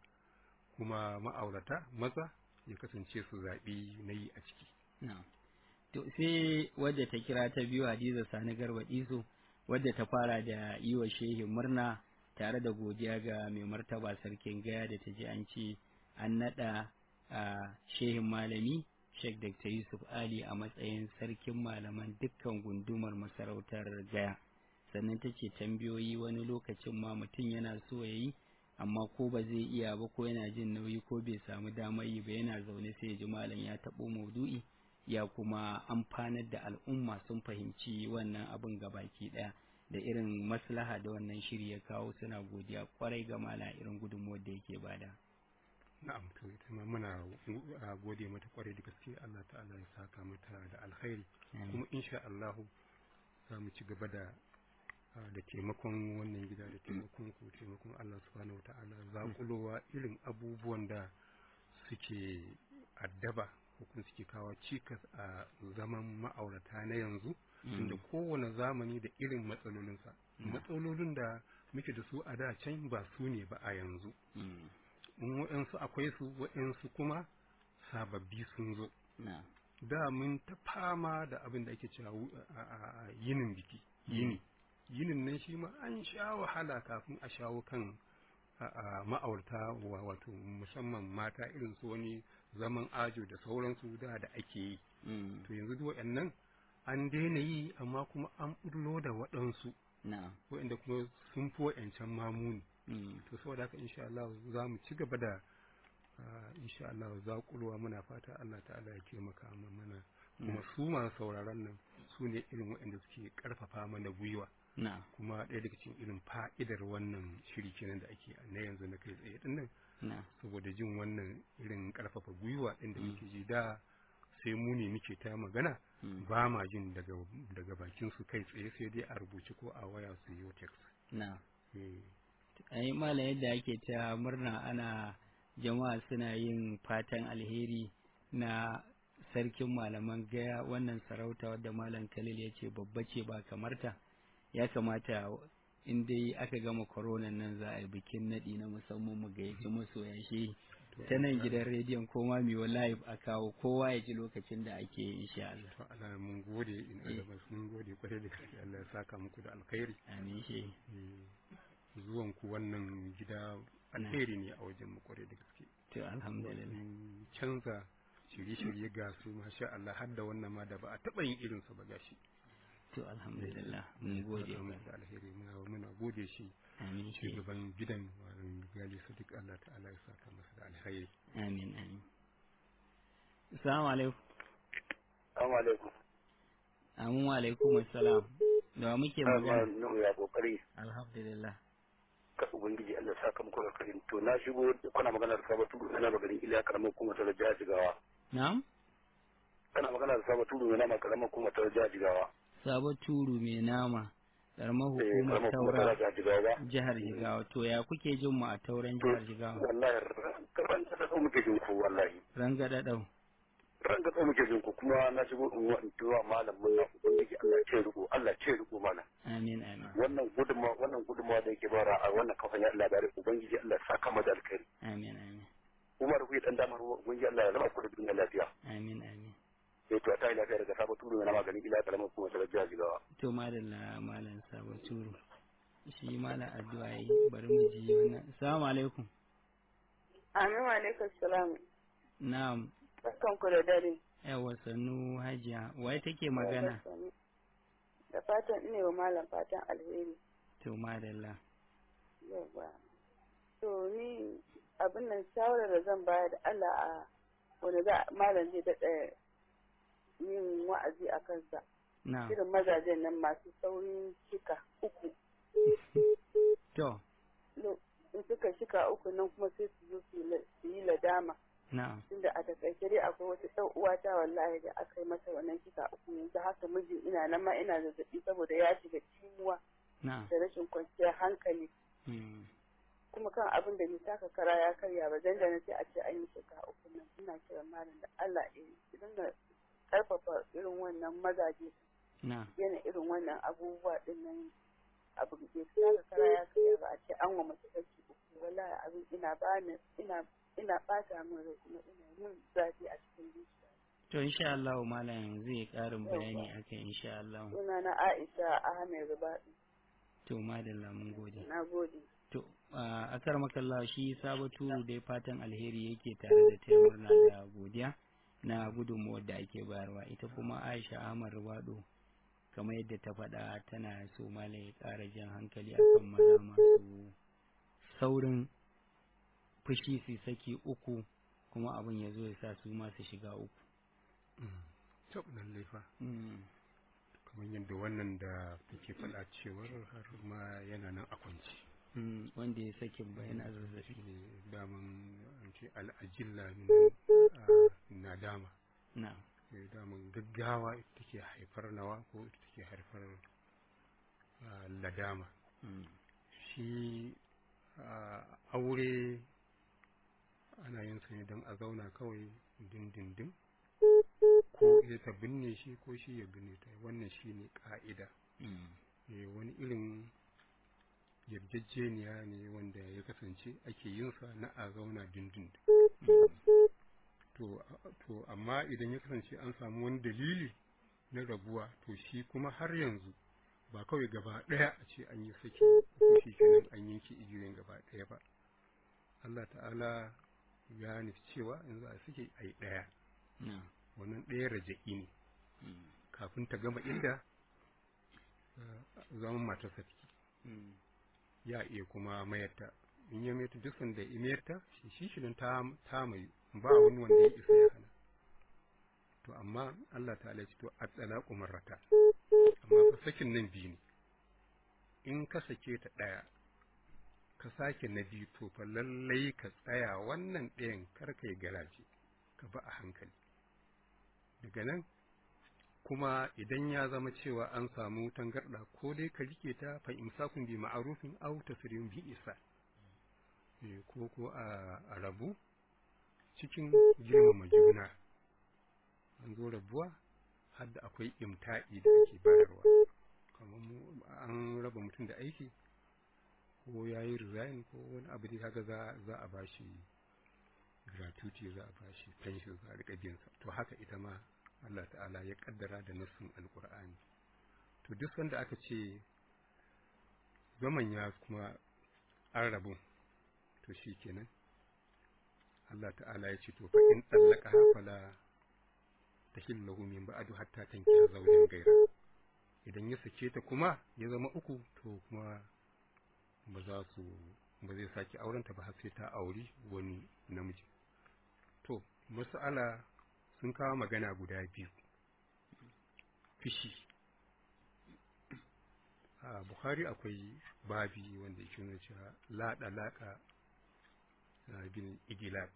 kuma ma'aurata maza ya kasance su zaɓi na yi a ciki na'am to sai wadda ta kira ta biyu Hadiza Sani Garba Iso wadda ta fara da yi wa shehin murna tare da godiya ga mai martaba sarkin gaya da ta ji an ce an naɗa a shehin malami Sheikh Dr. Yusuf Ali a matsayin sarkin malaman dukkan gundumar masarautar gaya sannan ta ce tambayoyi wani lokacin ma mutum yana so ya yi amma ko ba zai iya ba ko yana jin nauyi ko bai samu damar yi ba yana zaune sai ya ji malam ya taɓo maudu'i ya kuma amfanar da al'umma sun fahimci wannan abin gabaki ɗaya da irin maslaha da wannan shiri ya kawo suna godiya kwarai ga malam irin gudunmuwar da yake bada na'am to ita ma muna uh, gode mata kwarai da gaske Allah ta'ala ya saka mata da alkhairi kuma insha Allah za mu ci gaba da uh, da taimakon wannan gida da taimakon ku taimakon Allah subhanahu wata'ala zakulowa irin abubuwan da suke addaba ko kuma suke kawo cikas a zaman ma'aurata na yanzu inda kowane zamani da irin matsalolinsa matsalolin da muke da su a da can ba su ne ba a yanzu Mm. in waɗansu akwai su waɗansu kuma sababbi sun zo na da mun ta fama da abin da ake cewa wu- a- a- a yinin biki yini yinin nan shi ma an sha wahala kafin a shawo kan a- a ma'aurata wa- wato musamman mata irin su wani zaman ajo da sauransu da da ake yi Mm. to yanzu duk waɗannan an daina yi amma kuma an ɓullo da waɗansu na waɗanda kuma sun fi waɗancan mamuni Mm. to saboda haka insha Allah za mu ci gaba da ah, insha Allah zaƙulwa muna fata Allah ta'ala ya taimaka mu- mana kuma su masu sauraron nan su ne irin waɗanda suke ƙarfafa mana gwiwa na kuma ɗaya daga cikin irin fa'idar wannan shiri kenan da ake na yanzu na kai tsaye ɗin nan na saboda jin wannan irin ƙarfafa gwiwa ɗin da muke ji da sai mu ne muke ta magana Mm. ba ma jin daga daga bakin su kai tsaye sai dai a rubuce ko a waya su yi text na eh ai malam yadda ake ta murna ana jama'a suna yin fatan alheri na sarkin malaman gaya wannan sarauta wadda malam khalil ya ce babba ce ba kamarta ya kamata in dai aka gama corona nan za a yi bikin naɗi na musamman mu gayyaci masoya shi ta nan gidan rediyon koma mai live a kawo kowa ya ji lokacin da ake yi insha Allah to Allah mun gode in Allah mun gode kwarai da gaske Allah ya saka muku da alkhairi amin shi Eh, zuwan ku wannan gida alheri ne a wajen mu kwarai da gaske to alhamdulillah Mun canza shirye-shirye ga su masha Allah har da wannan ma da ba a taɓa yin irinsa ba gashi to alhamdulillah mun gode Saka ba muku da alheri muna muna gode shi amin shi shugaban gidan malam gali sadiq Allah ta'ala ya saka masa da alheri amin amin Assalamu alaikum. Assalamu alaikum. Amin wa alaikum assalam. Da wa muke magana? Nuhu ya kokari. Alhamdulillah. Ka ubangiji Allah saka muku da karin. To na shigo kuna magana da sabatu na magarin Iliya karamar kuma ta jihar Jigawa. Na'am? Kana magana da sabatu na nama karamar kuma ta jihar Jigawa. Sabo turu mai nama. Karamar Eh hukumar karamar kuma ta taura jihar Jigawa. jihar Jigawa. To ya kuke jin mu a tauren To jihar Jigawa? wallahi ran ta da muke jin ku wallahi. Rangada dau. Ran da muke jin ku kuma na shigo in wa in tuwa malam mun na ubangiji Allah ce riko Allah ce riko malam. Amin amin. Wannan gudunmawa wannan gudunmawa da yake bara a wannan kafan ya Allah bare ubangiji Allah saka mada alkhairi. Amin amin. Umar ku dan damar ubangiji Allah ya zama ku da duniya lafiya. Amin amin. sai to ta yi lafiya daga sabon turu na maganin ila karamar kuma ta jihar jigawa To madalla malam Sabo turu. Shi malam addu'a yi bari mu ji wannan. Assalamu alaikum. Amin wa alaikum salam. Na'am. Barkanku da dare. Yawa sannu hajiya. Wai take magana? Da fatan ina wa malam fatan alheri. To madalla. Yawwa. To ni abin nan shawarar da zan bayar da Allah a wanda za malam zai daɗa yin wa'azi a kansa. Na'am. Irin mazajen nan masu saurin shika uku. To. Lo- In suka shika uku nan kuma sai su zo su yi la- su yi ladama. Na'am. Tunda a takaice dai akwai wata ɗan uwata wallahi da aka yi mata wannan shika uku yanzu haka mijin ina nan ma ina zazzaɓi saboda ya shiga cimuwa Na'am. da rashin kwanciyar hankali. Hmm. kuma kan abin da bai taka kara ya karya ba dan da na sai a ce an yi shekara uku nan ina kiran malam da Allah ya yi su dinga karfafa irin wannan mazaje Na'am. yana irin wannan abubuwa din nan abu da bai taka kara ya karya ba a ce an wa mace saki uku wallahi abin ina bani ina ina bata min rai kuma ina yin zafi a cikin zuciya To insha Allah malam zai ƙarin bayani akan insha Allah. suna na Aisha Ahmed Rubaɗi To madalla mun gode. na gode To a akar makalla shi sabo turu dai fatan alheri yake tare da taya murna da godiya na gudunmuwar da ake bayarwa ita kuma Aisha Ahmad Rubado kamar yadda ta faɗa tana so malam ya ƙara jan hankali akan maza masu saurin fushi su saki uku kuma abin ya zo ya sa su masu shiga uku. tab lallai fa Mm. kamar yadda wannan da take faɗa cewar har ma yana nan a kwance Mm, wanda ya sakin bayan zazzabi shi ne daman an ce al'ajilla min a nadama na Eh, daman gaggawa ita take haifar nawa ko ita take haifar ah, ladama mm, shi ah, aure ana yin sa ne don a zauna kawai dindindin ko ita ta binne shi ko shi ya binne ta wannan shi ne ƙa'ida mm, Eh, wani irin yarjejeniya ne wanda ya kasance ake yin sa na a zauna dindindin mm, to a- to amma idan ya kasance an samu wani dalili na rabuwa to shi kuma har yanzu ba kawai gaba ɗaya a ce an yi saki ko shi kenan an yanke igiyoyin gaba ɗaya ba Allah ta'ala ya nufi cewa in za a sake a yi ɗaya na wannan ɗaya raja'i ne mm, kafin ta gama inda zaman matarsa take mm, ya iya kuma mayarta in ya mayarta duk sanda ya mayarta shi shi shirin ta ta mai ba wani wanda ya isa ya hana to amma Allah ta'ala ya ce to at-talaqu marrata amma fa sakin nan biyu ne in ka sake ta daya ka sake na biyu to fa lallai ka tsaya wannan ɗayan kar kai garaje ka ba a hankali daga nan kuma idan ya zama cewa an samu tangarɗa ko dai ka rike ta fa imsakun bi ma'arufin aw tasrihun bi isa Eh, ko ko a a rabu cikin girmama juna an zo rabuwa har da akwai imta'i da ake bayarwa kamar mu an raba mutum da aiki ko ya yi resign ko wani abu da haka za za a bashi gratuity za a bashi pension za a riƙa biyansa to haka ita ma Allah ta'ala ya kaddara da nassin alkur'ani to duk sanda aka ce zaman ya kuma an rabu to shi kenan Allah ta'ala ya ce to fa in tsallaka fala tahillahu min ba'du hatta tankiha zawjan gaira idan ya sake ta kuma ya zama uku to kuma ba za su ba zai sake aurenta ba har sai ta auri wani namiji to mas'ala sun kawo magana guda biyu fishi a bukhari akwai babi wanda yake nuna cewa laɗa laƙa bin igilaq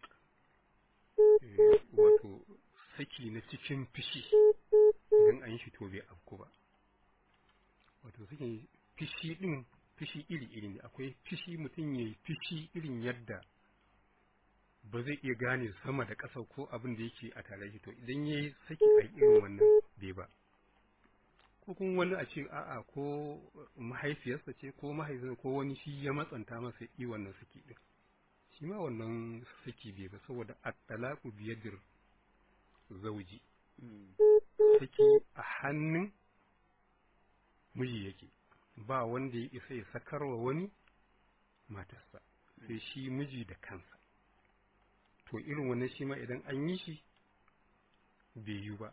wato saki na cikin fishi idan an yi shi to bai afku ba wato sakin fishi din fishi iri-iri ne akwai fishi mutum ya yi fishi irin yadda ba zai iya gane sama da ƙasa ko abin da yake a tare to idan ya yi saki a irin wannan bai ba ko kuma wani a ce a'a ko mahaifiyarsa ce ko mahaifinsa ko wani shi ya matsanta masa yi wannan saki din shi ma wannan saki bai ba saboda at-talaqu biyadir zauji saki a hannun miji yake ba wanda ya isa ya sakarwa wani matarsa sai shi miji da kansa to irin wannan shi ma idan an yi shi bai yi ba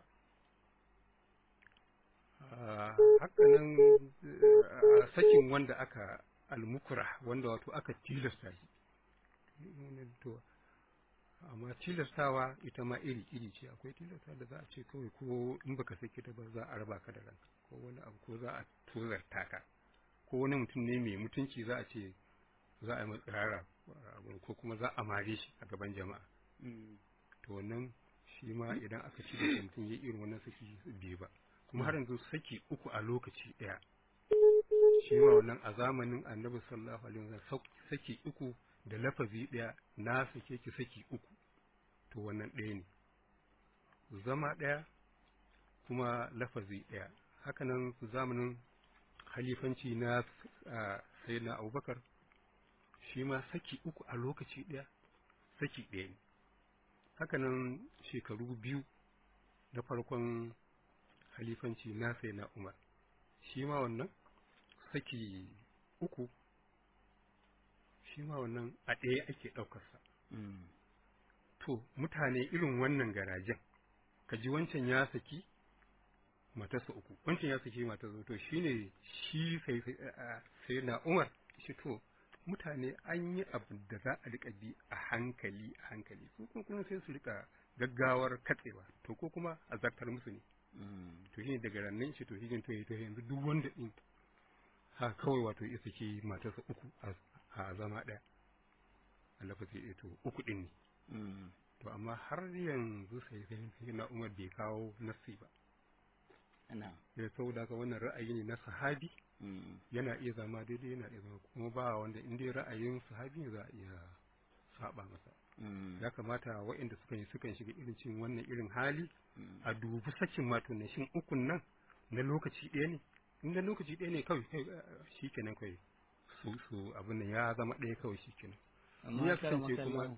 hakanan sakin wanda aka almukura wanda wato aka tilasta shi to amma tilastawa ita ma iri iri ce akwai tilasta da za a ce kawai ko in baka saki ta ba za a raba ka da ranka ko wani abu ko za a tozarta ka ko wani mutum ne mai mutunci za a ce za a yi matsirara ko kuma za a mare shi a gaban jama'a to wannan shi ma idan aka ci da mutum ya irin wannan saki bai ba kuma har yanzu saki uku a lokaci ɗaya shi ma wannan a zamanin annabi sallallahu alaihi wasallam saki uku da lafazi ɗaya na sake ki saki uku to wannan ɗaya ne zama ɗaya kuma lafazi ɗaya hakanan zamanin halifanci na sayyidina abubakar shi ma saki uku a lokaci ɗaya saki ɗaya ne hakanan shekaru biyu na farkon halifanci na sayyidina umar shi ma wannan saki uku shi ma wannan a ɗaya ake ɗaukarsa. To, mutane irin wannan garajen, ka ji wancan ya saki matarsa uku, wancan ya saki matarsa to shi ne shi sai na Umar, shi to, mutane an yi abu da za a riƙa bi a hankali a hankali, ko kuma sai su riƙa gaggawar katsewa, to ko kuma a zartar musu ne. To shi ne daga rannan shi to shi to yanzu duk wanda ɗin ha kawai wato ya saki matarsa uku a zama ɗaya a lafazi ɗaya to uku ɗin ne to amma har yanzu sai sai na umar bai kawo nassi ba ya saboda haka wannan ra'ayi ne na sahabi yana iya zama daidai yana iya zama kuma ba wanda in dai ra'ayin sahabi za a iya saba masa ya kamata waɗanda suka yi sukan shiga irin cin wannan irin hali a dubi sakin mato na shin ukun nan na lokaci ɗaya ne in da lokaci ɗaya ne kawai shi kenan kawai su su abin nan ya zama ɗaya kawai shi kenan amma kasance kuma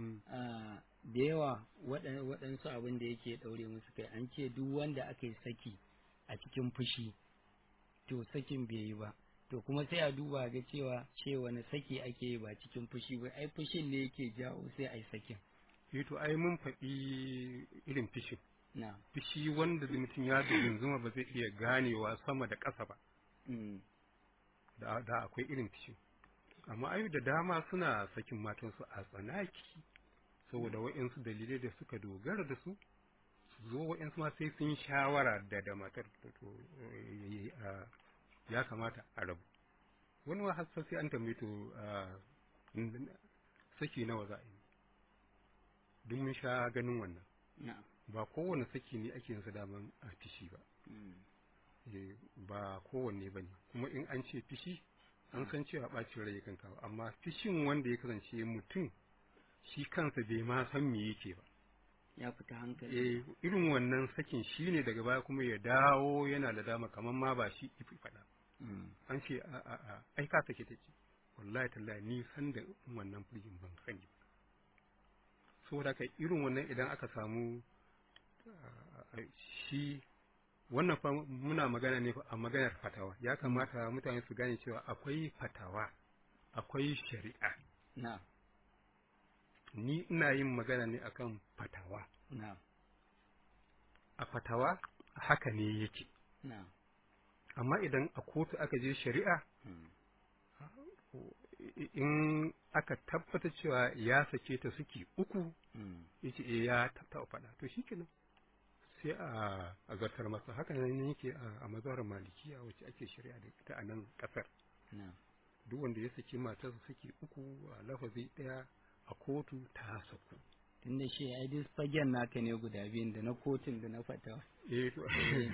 da yawa waɗansu abin da yake ɗaure musu kai an ce duk wanda aka yi saki a cikin fushi to sakin bai yi ba to kuma sai a duba ga cewa ce wani saki ake yi ba cikin fushi ba ai fushin ne yake jawo sai a yi sakin eh to ai mun faɗi irin fishin na fishi wanda mutum ya zuma ba zai iya ganewa sama da ƙasa ba da da akwai irin fishi amma ayu da dama suna sakin matansu a tsanaki saboda wa'insu dalilai da suka dogara da su su zo wa'insu ma sai sun shawara da da matar to ya kamata a rabu wani ma har sai an tambaye to saki nawa za a yi duk mun sha ganin wannan ba kowane saki ne ake yinsa daman a fishi ba ba kowanne ba ne kuma in an ce fishi an san cewa ɓacin rai kan kawo amma fishin wanda ya kasance mutum shi kansa bai ma san me yake ba ya fita hankali eh irin wannan sakin shi ne daga baya kuma ya dawo yana da dama kamar ma ba shi ifi faɗa an ce a a a ai ka sake take wallahi tallahi ni san da wannan furgin ban sani ba saboda ka irin wannan idan aka samu shi wannan fa muna magana ne a maganar fatawa ya kamata mutane su gane cewa akwai fatawa akwai shari'a na ni ina yin magana ne akan fatawa na a fatawa haka ne yake na amma idan a kotu aka je shari'a in aka tabbata cewa ya sake ta suke uku yace eh ya taɓa faɗa to shikenan sai a a zartar masa haka nan yake a mazhabar malikiya wacce ake shari'a da ita a nan kasar na'am duk wanda ya saki matarsa saki uku a lafazi daya a kotu ta saku tunda shi ai duk fagen naka ne guda biyun da na kotun da na fatawa eh to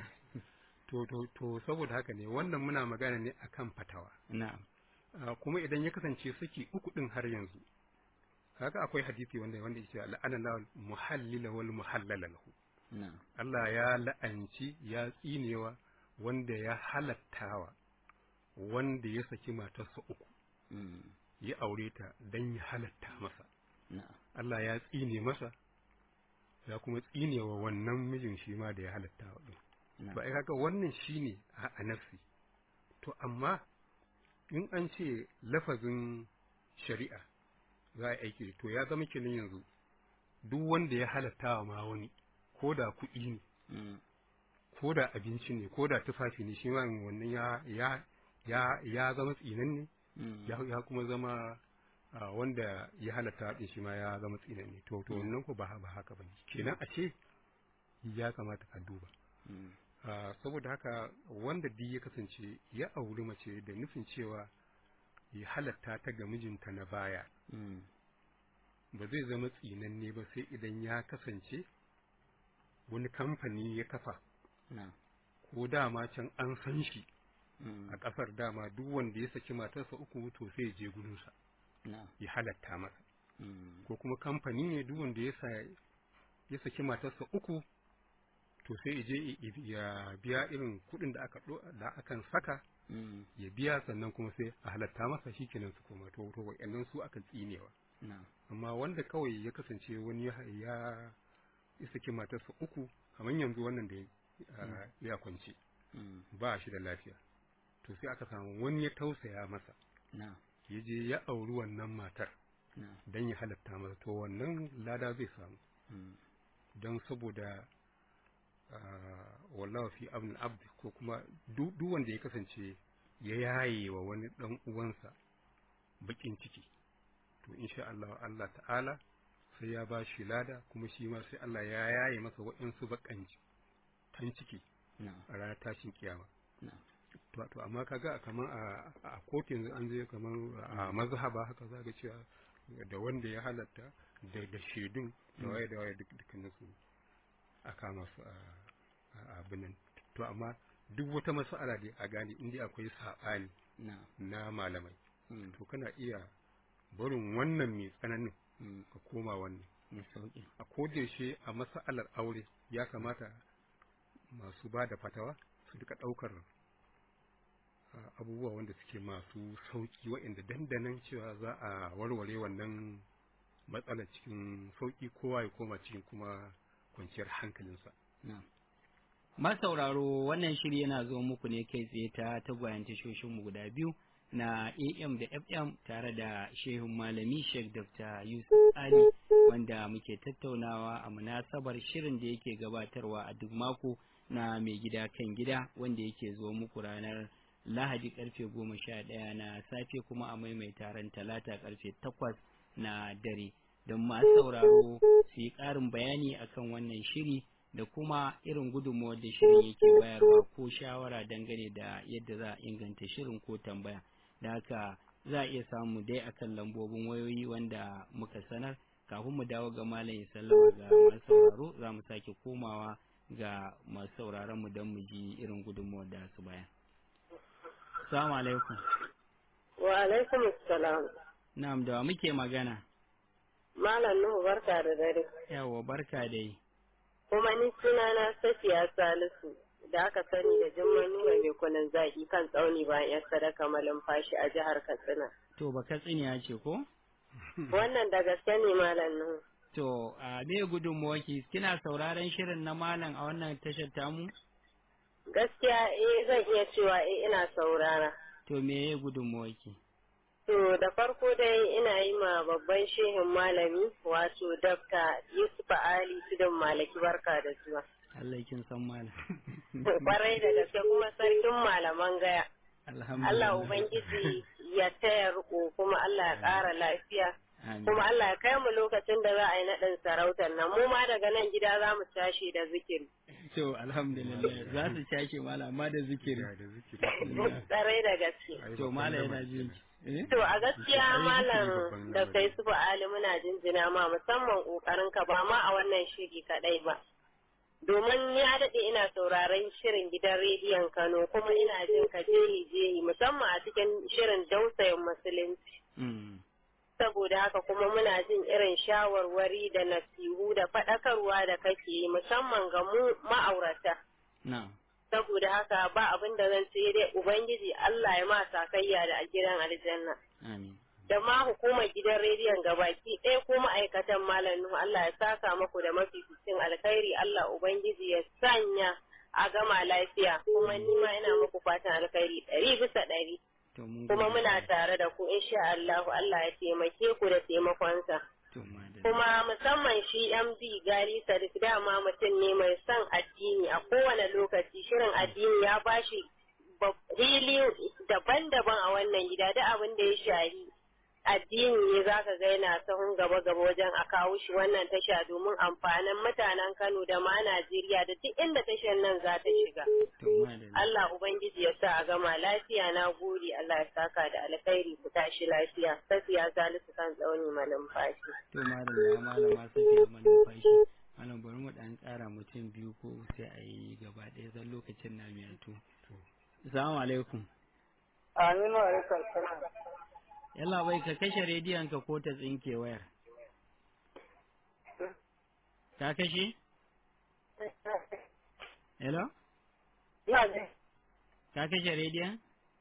to to, to saboda haka ne wannan muna magana ne akan fatawa na'am Ah, kuma idan ya kasance saki uku din har yanzu haka akwai hadisi wanda wanda yake la'ana lawal muhallila wal muhallala lahu na'am Allah ya la'anci ya tsinewa wanda ya halattawa wanda ya saki matarsa uku mm, ya aure ta dan ya halatta masa na'am Allah ya tsine masa ya kuma tsinewa wannan mijin shi ma da ya halatta wa din na'am ba ai kaga wannan shine a a nafsi to amma in an ce lafazin shari'a za a yi aiki da- to ya zama kenan yanzu duk wanda ya halatta wa ma wani ko da kuɗi ne mm, ko da abinci ne ko da tufafi ne shi ma wannan ya ya ya ya zama tsinanne mm, ya ya kuma zama ah, wanda ya halatta din shi ma ya zama tsinanne to to wannan ko ba ba haka bane kenan a ce ya kamata ka duba mm, Ah, saboda haka wanda duk ya kasance ya auri mace da nufin cewa ya halatta ta ga mijinta na baya mm, ba zai zama tsinanne ba sai idan ya kasance wani kamfani ya kafa na'am ko dama can an san shi mm, a ƙasar dama duk wanda ya saki matarsa uku to sai ya je gurinsa na'am ya halatta masa mm, ko kuma kamfani ne duk wanda ya sa ya saki matarsa uku to sai ya je i- ya biya irin kuɗin da aka ɗo- da akan saka mm, ya biya sannan kuma sai a halatta masa shikenan su koma to to wa'annan su aka tsinewa na'am amma wanda kawai ya kasance wani ya ya ya saki matarsa uku kamar yanzu wannan da ya- ah, ya kwance mm, ba shi da lafiya to sai aka samu wani ya tausaya masa na'am ya je ya auri wannan matar na'am don ya halatta masa to wannan lada zai samu mm, don saboda ah, wallahu fi abin abd ko kuma duk duk wanda ya kasance ya yaye wa wani dan uwansa bakin ciki to insha Allah Allah ta'ala sai ya ba shi lada kuma shi ma sai Allah ya yaye masa waɗansu bakan kan ciki na'am a ranar tashin kiyama na'am to to amma kaga kamar a a kotu yanzu an je kamar a mazhaba haka za ga cewa da wanda ya halatta da da shaidun da waye da waye duk dukkanin su a kama su a a abin nan to amma duk wata mas'ala da a gane inda akwai saɓani na'am na malamai mm, to kana iya barin wannan mai tsananin mm, ka koma wannan mai sauƙi a kodayaushe a mas'alar aure ya kamata masu ba da fatawa su duka ɗaukar a, abubuwa wanda suke masu sauƙi waɗanda dandanan cewa za a warware wannan matsalar cikin sauƙi kowa ya koma cikin kuma kwanciyar hankalinsa na'am masauraro wannan shiri yana zo muku ne kai tsaye ta tagwayen tashoshinmu guda biyu na AM da FM tare da shehun malami Sheikh Dr. Yusuf Ali wanda muke tattaunawa a munasabar shirin da yake gabatarwa a duk mako na mai gida kan gida wanda yake zo muku ranar Lahadi karfe goma sha ɗaya na safe kuma a maimaita ran talata karfe takwas na dare don masu sauraro su yi ƙarin bayani akan wannan shiri da kuma irin gudunmawar da shirin yake bayarwa ko shawara dangane da yadda za a inganta shirin ko tambaya da haka za a iya samu dai akan lambobin wayoyi wanda muka sanar kafin mu dawo ga malam ya sallama ga masu sauraro za mu sake komawa ga masu sauraron mu don mu ji irin gudunmawar da su bayan. Assalamu alaikum. Wa alaikum salam. Na'am da wa muke magana. Malam Nuhu barka da dare. Yawa barka dai. Kuma ni sunana Safiya Salisu da aka sani da Jummai Nura mai kunan zaki kan tsauni bayan yar sadaka malumfashi a jihar Katsina. To ba katsiniya ce ko? Wannan da gaske ne Malam Nuhu. To, a me gudunmuwaki kina sauraron shirin na malam a wannan tashar tamu? Gaskiya eh zan iya cewa eh ina saurara. To me ya gudunmuwaki? To da farko dai ina yi ma babban shehin malami wato Dr. Yusuf Ali Tudun Malaki barka da zuwa. Allah kin san malam. Kwarai da gaske kuma sarkin malaman gaya. Alhamdulillah. Allah Ubangiji ya taya riko kuma Allah ya ƙara lafiya. Amin. Kuma Allah ya kai mu lokacin da za a yi naɗin sarautar nan. Mu ma daga nan gida za mu tashi da zikiri. to alhamdulillah za su cashe mala amma da zikiri da zikiri Tsarai da gaske. Ai, to babban mala yana lamari jin kenan. eh To a gaskiya Ai, malam babban da lamari. kai su Ali muna jinjina ma musamman kokarin ka ba ma a wannan shiri kadai ba. Domin ya daɗe ina sauraron shirin gidan rediyon Kano kuma ina jin ka jeri jeri musamman a cikin shirin dausayin musulunci. mm Saboda haka kuma muna jin irin shawarwari da nasihu da faɗakarwa da kake yi musamman ga mu ma'aurata. na Saboda haka ba abin da zan ce dai Ubangiji Allah ya ma sakayya da a gidan aljanna. amin da ma hukumar gidan rediyon gabaki ɗaya ko ma'aikatan malam Nuhu Allah ya saka maku da mafificin alkhairi Allah Ubangiji ya sanya a gama lafiya kuma ni ma ina muku fatan alkhairi ɗari bisa ɗari to mun kuma gode. muna tare da ku insha Allah Allah ya taimake ku da taimakonsa to madalla kuma musamman shi MD Gali Sadiq dama mutum ne mai son addini a kowane lokaci shirin addini ya bashi bab- hili daban-daban a wannan gida da abin da ya shari addini ne zaka ga yana sahun gaba-gaba wajen a kawo shi wannan tasha domin amfanin mutanen Kano da ma Najeriya da duk inda tashar nan za ta shiga. to madalla Allah Ubangiji ya sa a gama lafiya na gode Allah ya saka da alkhairi ku tashi lafiya. Safiya Salisu kan tsauni malumfashi. to madalla malama safiya manumfashi malam bari mu dan tsara mutum biyu ko sai a yi gaba ɗaya zan lokacin na miyantu assalamu alaikum Aminu alaikar salam. yalla bai ka kashe rediyon ka ko ta tsinke wayar ka kashe hello Ina ji. ka kashe rediyon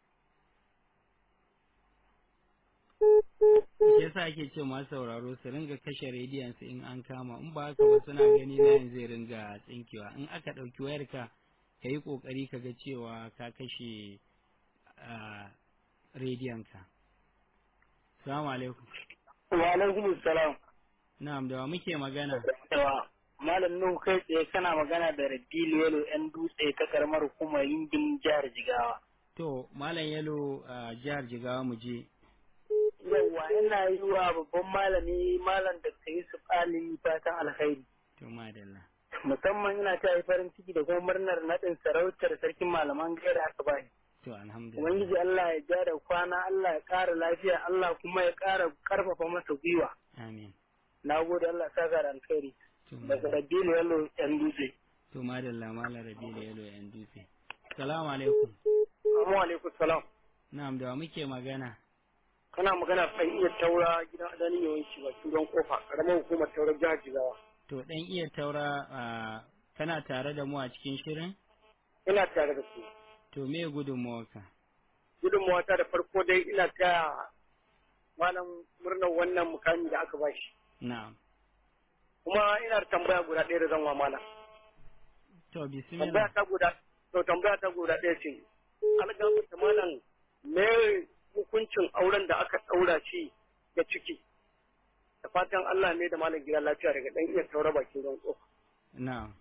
shi yasa ake ce masu sauraro su ringa kashe rediyon su in an kama in ba haka ba suna gani layin zai ringa tsinkewa in aka ɗauki wayar ka ka yi ƙoƙari ka ga cewa ka kashe ah, rediyon ka salamu alaikum Wa alaikum salam. na'am da wa muke magana Yawa. Malam Nuhu kai tsaye kana magana da Rabilu Yalo ‘yan dutse ta karamar hukumar Yingin jihar Jigawa. to malam yalo a jihar jigawa mu je Yawwa ina yi wa babban malami malam da Yusuf Ali fatan alkhairi. to madalla Musamman ina ta yi farin ciki da kuma murnar naɗin sarautar sarkin malaman gaira aka bani. to alhamdulillah Ubangiji Allah ya ja da kwana, Allah ya ƙara lafiya, Allah kuma ya ƙara ƙarfafa masa gwiwa. amin Na gode Allah ya saka da alkhairi. to Daga madalla Rabilu Yalo ‘yan dutse. to madalla malam rabi da yalo yan dutse salamu alaikum Assalamu alaikum salam. na'am da wa muke magana Kana magana kan iya taura gidan adanin yawanci ba turan kofa karamar hukumar taurar jihar Jigawa. to dan iya taura a kana tare da mu a cikin shirin Ina tare da su. to me gudunmawarka Gudunmawa ta da farko dai ina taya malam murnar wannan mukami da aka bashi. na'am Kuma ina da tambaya guda ɗaya da zan wa malam. to Tambaya bismillah ta guda to tambaya ta guda ɗaya ce. Algafar da malam me hukuncin auren da aka ɗaura shi da ciki. Da fatan Allah ne da malam gida lafiya daga ɗan iya taura bakin ruwan kofa. na'am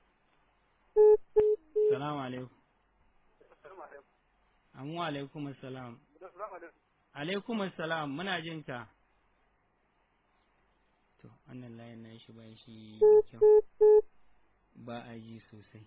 salamu alaikum amu alaikum assalam alaikum assalam muna jin ka to wannan layin na shi ba shi da kyau ba a ji sosai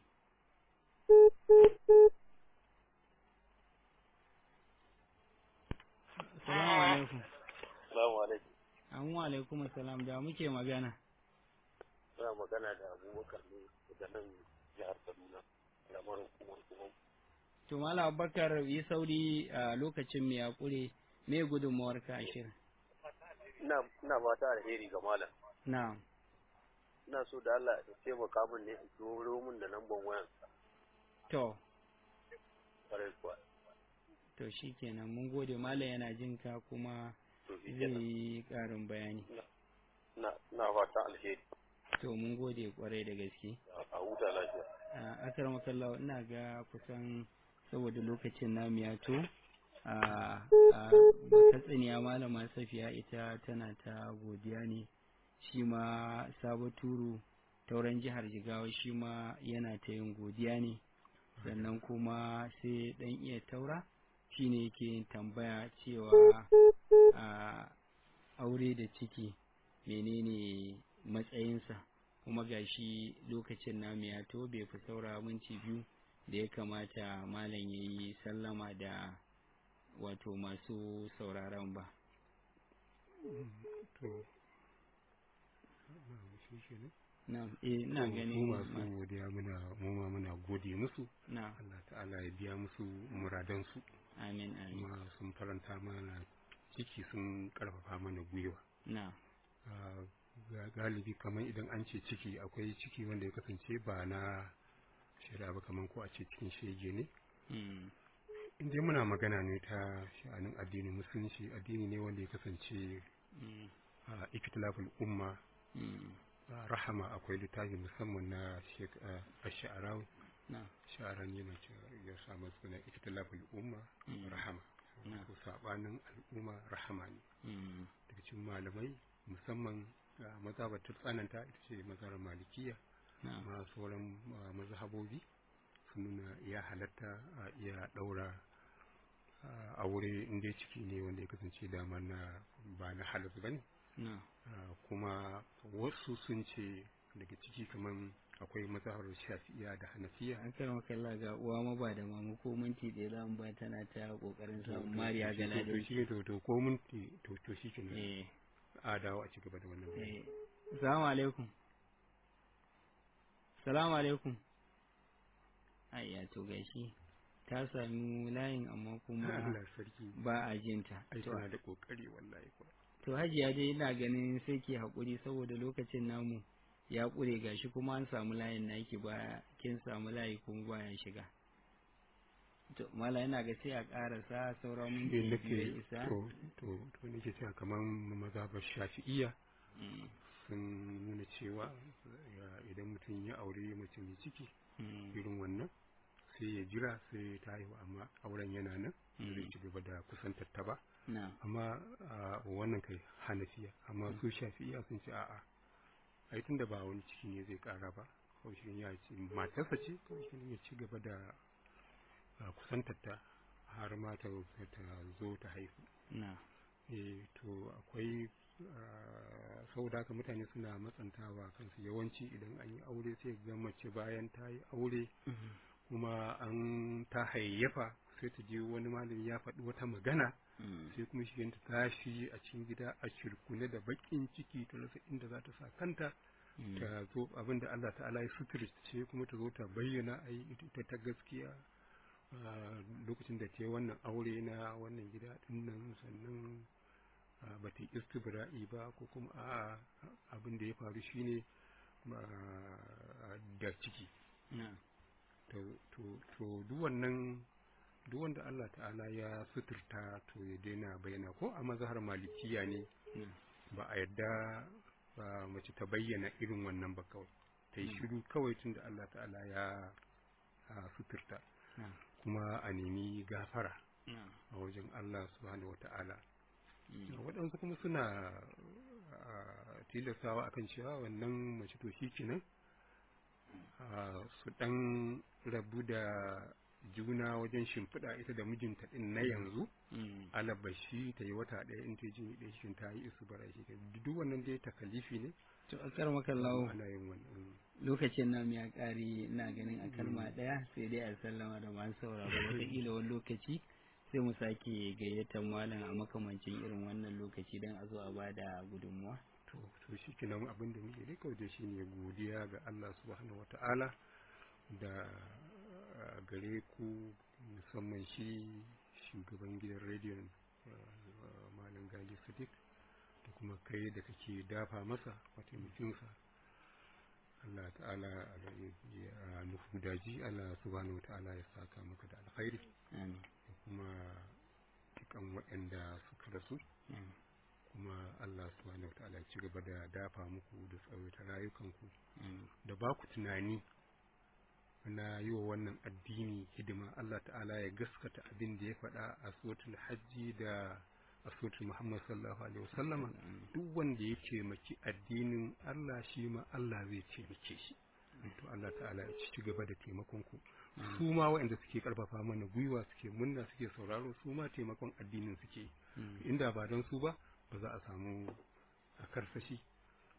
Assalamu alaikum. Assalamu alaikum. Amu alaikum assalam da muke magana. Ina magana da Abubakar ne daga nan jihar Kaduna. Lamar hukumar kuma. To Malam Abubakar yi sauri a lokacin mai hakuri me gudunmawar ka a shirin. Ina ina fata alheri ga malam. Na'am. Ina so da Allah ya taimaka min ne in turo min da lambar wayan To, kwarai kuwa. to shikenan mun gode Malam yana jin ka kuma To shi zai kenan. yi ƙarin bayani. Ina ina fata alheri. To mun gode kwarai da gaske. A huta lafiya. a akar makallawa ina ga kusan saboda lokacin namu ya to a katsiniya malama safiya ita tana ta godiya ne shi ma sabo turu tauran jihar jigawa shi ma yana ta yin godiya ne sannan kuma sai dan iya taura shine yake yin tambaya cewa a aure da ciki menene matsayinsa kuma gashi lokacin namu ya to bai fi saura minti biyu da ya kamata malam ya yi sallama da wato masu sauraron ba to shi kenan na eh ina mu ganin masu ma- godiya muna mu ma muna gode musu na Allah ta'ala ya biya musu muradansu amin amin kuma sun faranta mana ciki sun karfafa mana gwiwa na Ah, ga- galibi kamar idan an ce ciki akwai ciki wanda ya kasance ba na shari'a ba kamar ko a ce cikin shege ne mm, in dai muna magana ne ta sha'anin addinin musulunci addini ne wanda ya kasance mm, a ikitilafin umma mm, a rahama akwai littafi musamman na sha'arawi na sha'aran yana cewa ya samu suna ikitilafin umma Mm. rahama Na. ko sabanin al'umma rahama ne mm, daga cikin malamai musamman a mazhabar ta tsananta ita ce mazhabar malikiya na ma sauran ah, mazhabobi sun nuna ya halatta a iya daura ah, aure inda ciki ne wanda ya kasance dama na ba na halas ba ne na kuma wasu sun ce daga ciki kamar akwai mazhabar shafi'iya da hanafiya an kai makalla ga uwa ma ba da mamu ko minti ɗaya za mu ba tana ta kokarin To- samun to- mariya to- ga to- to ladin shi to to ko mun to to shi kenan eh a dawo a ci gaba da wannan bayani. eh assalamu alaikum assalamu alaikum ayya to gashi ta sami layin amma kuma Allah sarki ba a jinta ai to tana da kokari wallahi kuwa to hajiya dai ina ganin sai ki haƙuri saboda lokacin namu ya ƙure gashi kuma an samu layin naki ba kin samu layi kuma baya shiga to mala yana ga sai a ƙarasa sauran shi minti nake biyu ya isa to to to nake cewa kamar mazhabar shafi'iyya Mm, sun nuna cewa ya- idan mutum ya aure mace mai ciki mm, irin wannan sai ya jira sai ta haihu amma auren yana nan Mm. zai ci gaba da kusantar ta ba na amma a wannan kai hanafiya amma su shafi'iya sun ce a'a ai tunda ba wani ciki ne zai kara ba kawai shi ya ce matarsa ce kawai shi ya ci gaba da a, kusantar ta har ma ta ta zo ta haihu na eh to akwai ah, saboda haka mutane suna matsantawa kansu yawanci idan an yi aure sai ga mace bayan ta yi aure Mhm. kuma an ta hayayyafa sai ta je wani malami ya faɗi wata magana Mm, sai kuma shi ta tashi a cikin gida a shirkune da bakin ciki ta rasa inda za ta sa kanta mm, ta zo abin da Allah ta'ala ya suturce kuma ta zo ta bayyana a yi ita ta gaskiya a lokacin da ta yi wannan aure na wannan gida dinnan sannan a, ba ta yi istibra'i ba ko kuma a abin da ya faru shine a, da ciki na to to to duk wannan duk wanda Allah ta'ala ya suturta to ya daina bayyana ko a mazhar malikiya ne na ba a yadda ba mace ta bayyana irin wannan ba kawai ta yi Mm. shiru kawai tun da Allah ta'ala ya a suturta na kuma a nemi gafara na a wajen Allah subhanahu wata'ala mm, waɗansu kuma suna a, tilastawa akan cewa wannan mace to shi kenan a, su ɗan rabu da juna wajen shimfiɗa ita da mijinta ɗin na yanzu mm, alabashi ta yi wata ɗaya in ta ji ɗaya shi ta yi isu bara shi duk wannan dai takalifi ne to a kar makallawo ana yin wannan lokacin namu ya ƙare ina ganin a kalma ɗaya sai dai a sallama da masu sauraro wataƙila wani lokaci sai mu sake gayyatar malam a makamancin irin wannan lokaci don a zo a bada gudunmuwa to to shi kenan abin da muke dai kawai shi ne godiya ga Allah subhanahu wata'ala da uh, gare ku musamman shi shugaban gidan rediyon uh, malam gali sadiq da kuma kai da kake dafa masa mataimakinsa Allah ta'ala ya nufu daji Allah subhanahu wata'ala ya saka maka da alkhairi amin da kuma dukan waɗanda suka rasu amin kuma Allah subhanahu wataala ya ci gaba da dafa muku da tsawaita rayukanku amin da ba ku tunani na yi wa wannan addini hidima Allah ta'ala ya gaskata abin da ya faɗa a suratul hajji da a suratul Muhammad sallallahu alaihi wasallama duk wanda ya taimaki addinin Allah shi ma Allah zai taimake shi to Allah ta'ala ya ci gaba da taimakon ku su ma waɗanda suke karfafa mana gwiwa suke munna suke sauraro su ma taimakon addinin suke Mm. inda ba don su ba ba za a samu a karsashi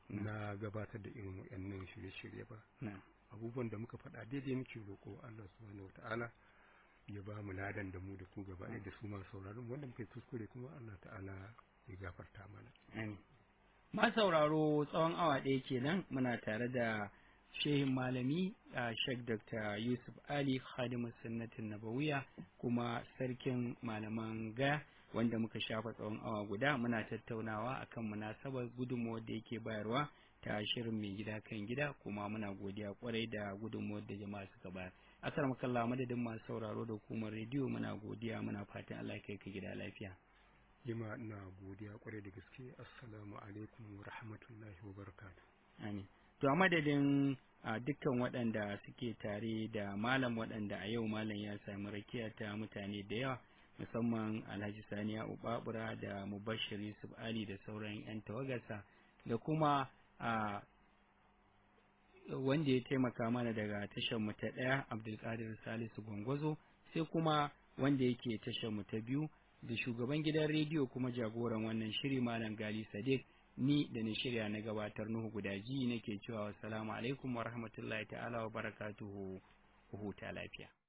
na gabatar da irin waɗannan shirye-shirye ba abubuwan da muka faɗa daidai muke roƙo Allah subhanahu wata'ala ya ba mu ladan da mu da ku gaba da su masu sauraron wanda muka yi kuskure kuma Allah ta'ala ya gafarta mana amin ma sauraro tsawon awa ɗaya kenan muna tare da shehin malami a Sheikh Dr. Yusuf Ali Khadimu Sunnatin Nabawiya kuma sarkin malaman gaya wanda muka shafa tsawon awa guda muna tattaunawa akan munasabar gudunmuwar da yake bayarwa ta shirin mai gida kan gida kuma muna godiya kwarai da gudunmuwar da jama'a suka bayar asar makalla madadin masu sauraro da hukumar rediyo muna godiya muna fatan Allah kai ka gida lafiya jima ina godiya kwarai da gaske assalamu alaikum wa rahmatullahi wa barakatuh amin to a madadin a dukkan waɗanda suke tare da malam waɗanda a yau malam ya sami rakiya ta mutane da yawa musamman alhaji saniya ubabura da mubashir yusuf ali da sauran 'yan tawagarsa da kuma a wanda ya taimaka mana daga tashar mu ta ɗaya abdulkadir salisu gwangwazo sai kuma wanda yake tashar mu ta biyu da shugaban gidan rediyo kuma jagoran wannan shiri malam gali sadiq ni da na shirya na gabatar nuhu gudaji nake cewa wassalamu alaikum wa rahmatullahi ta'ala wa barakatuhu huta lafiya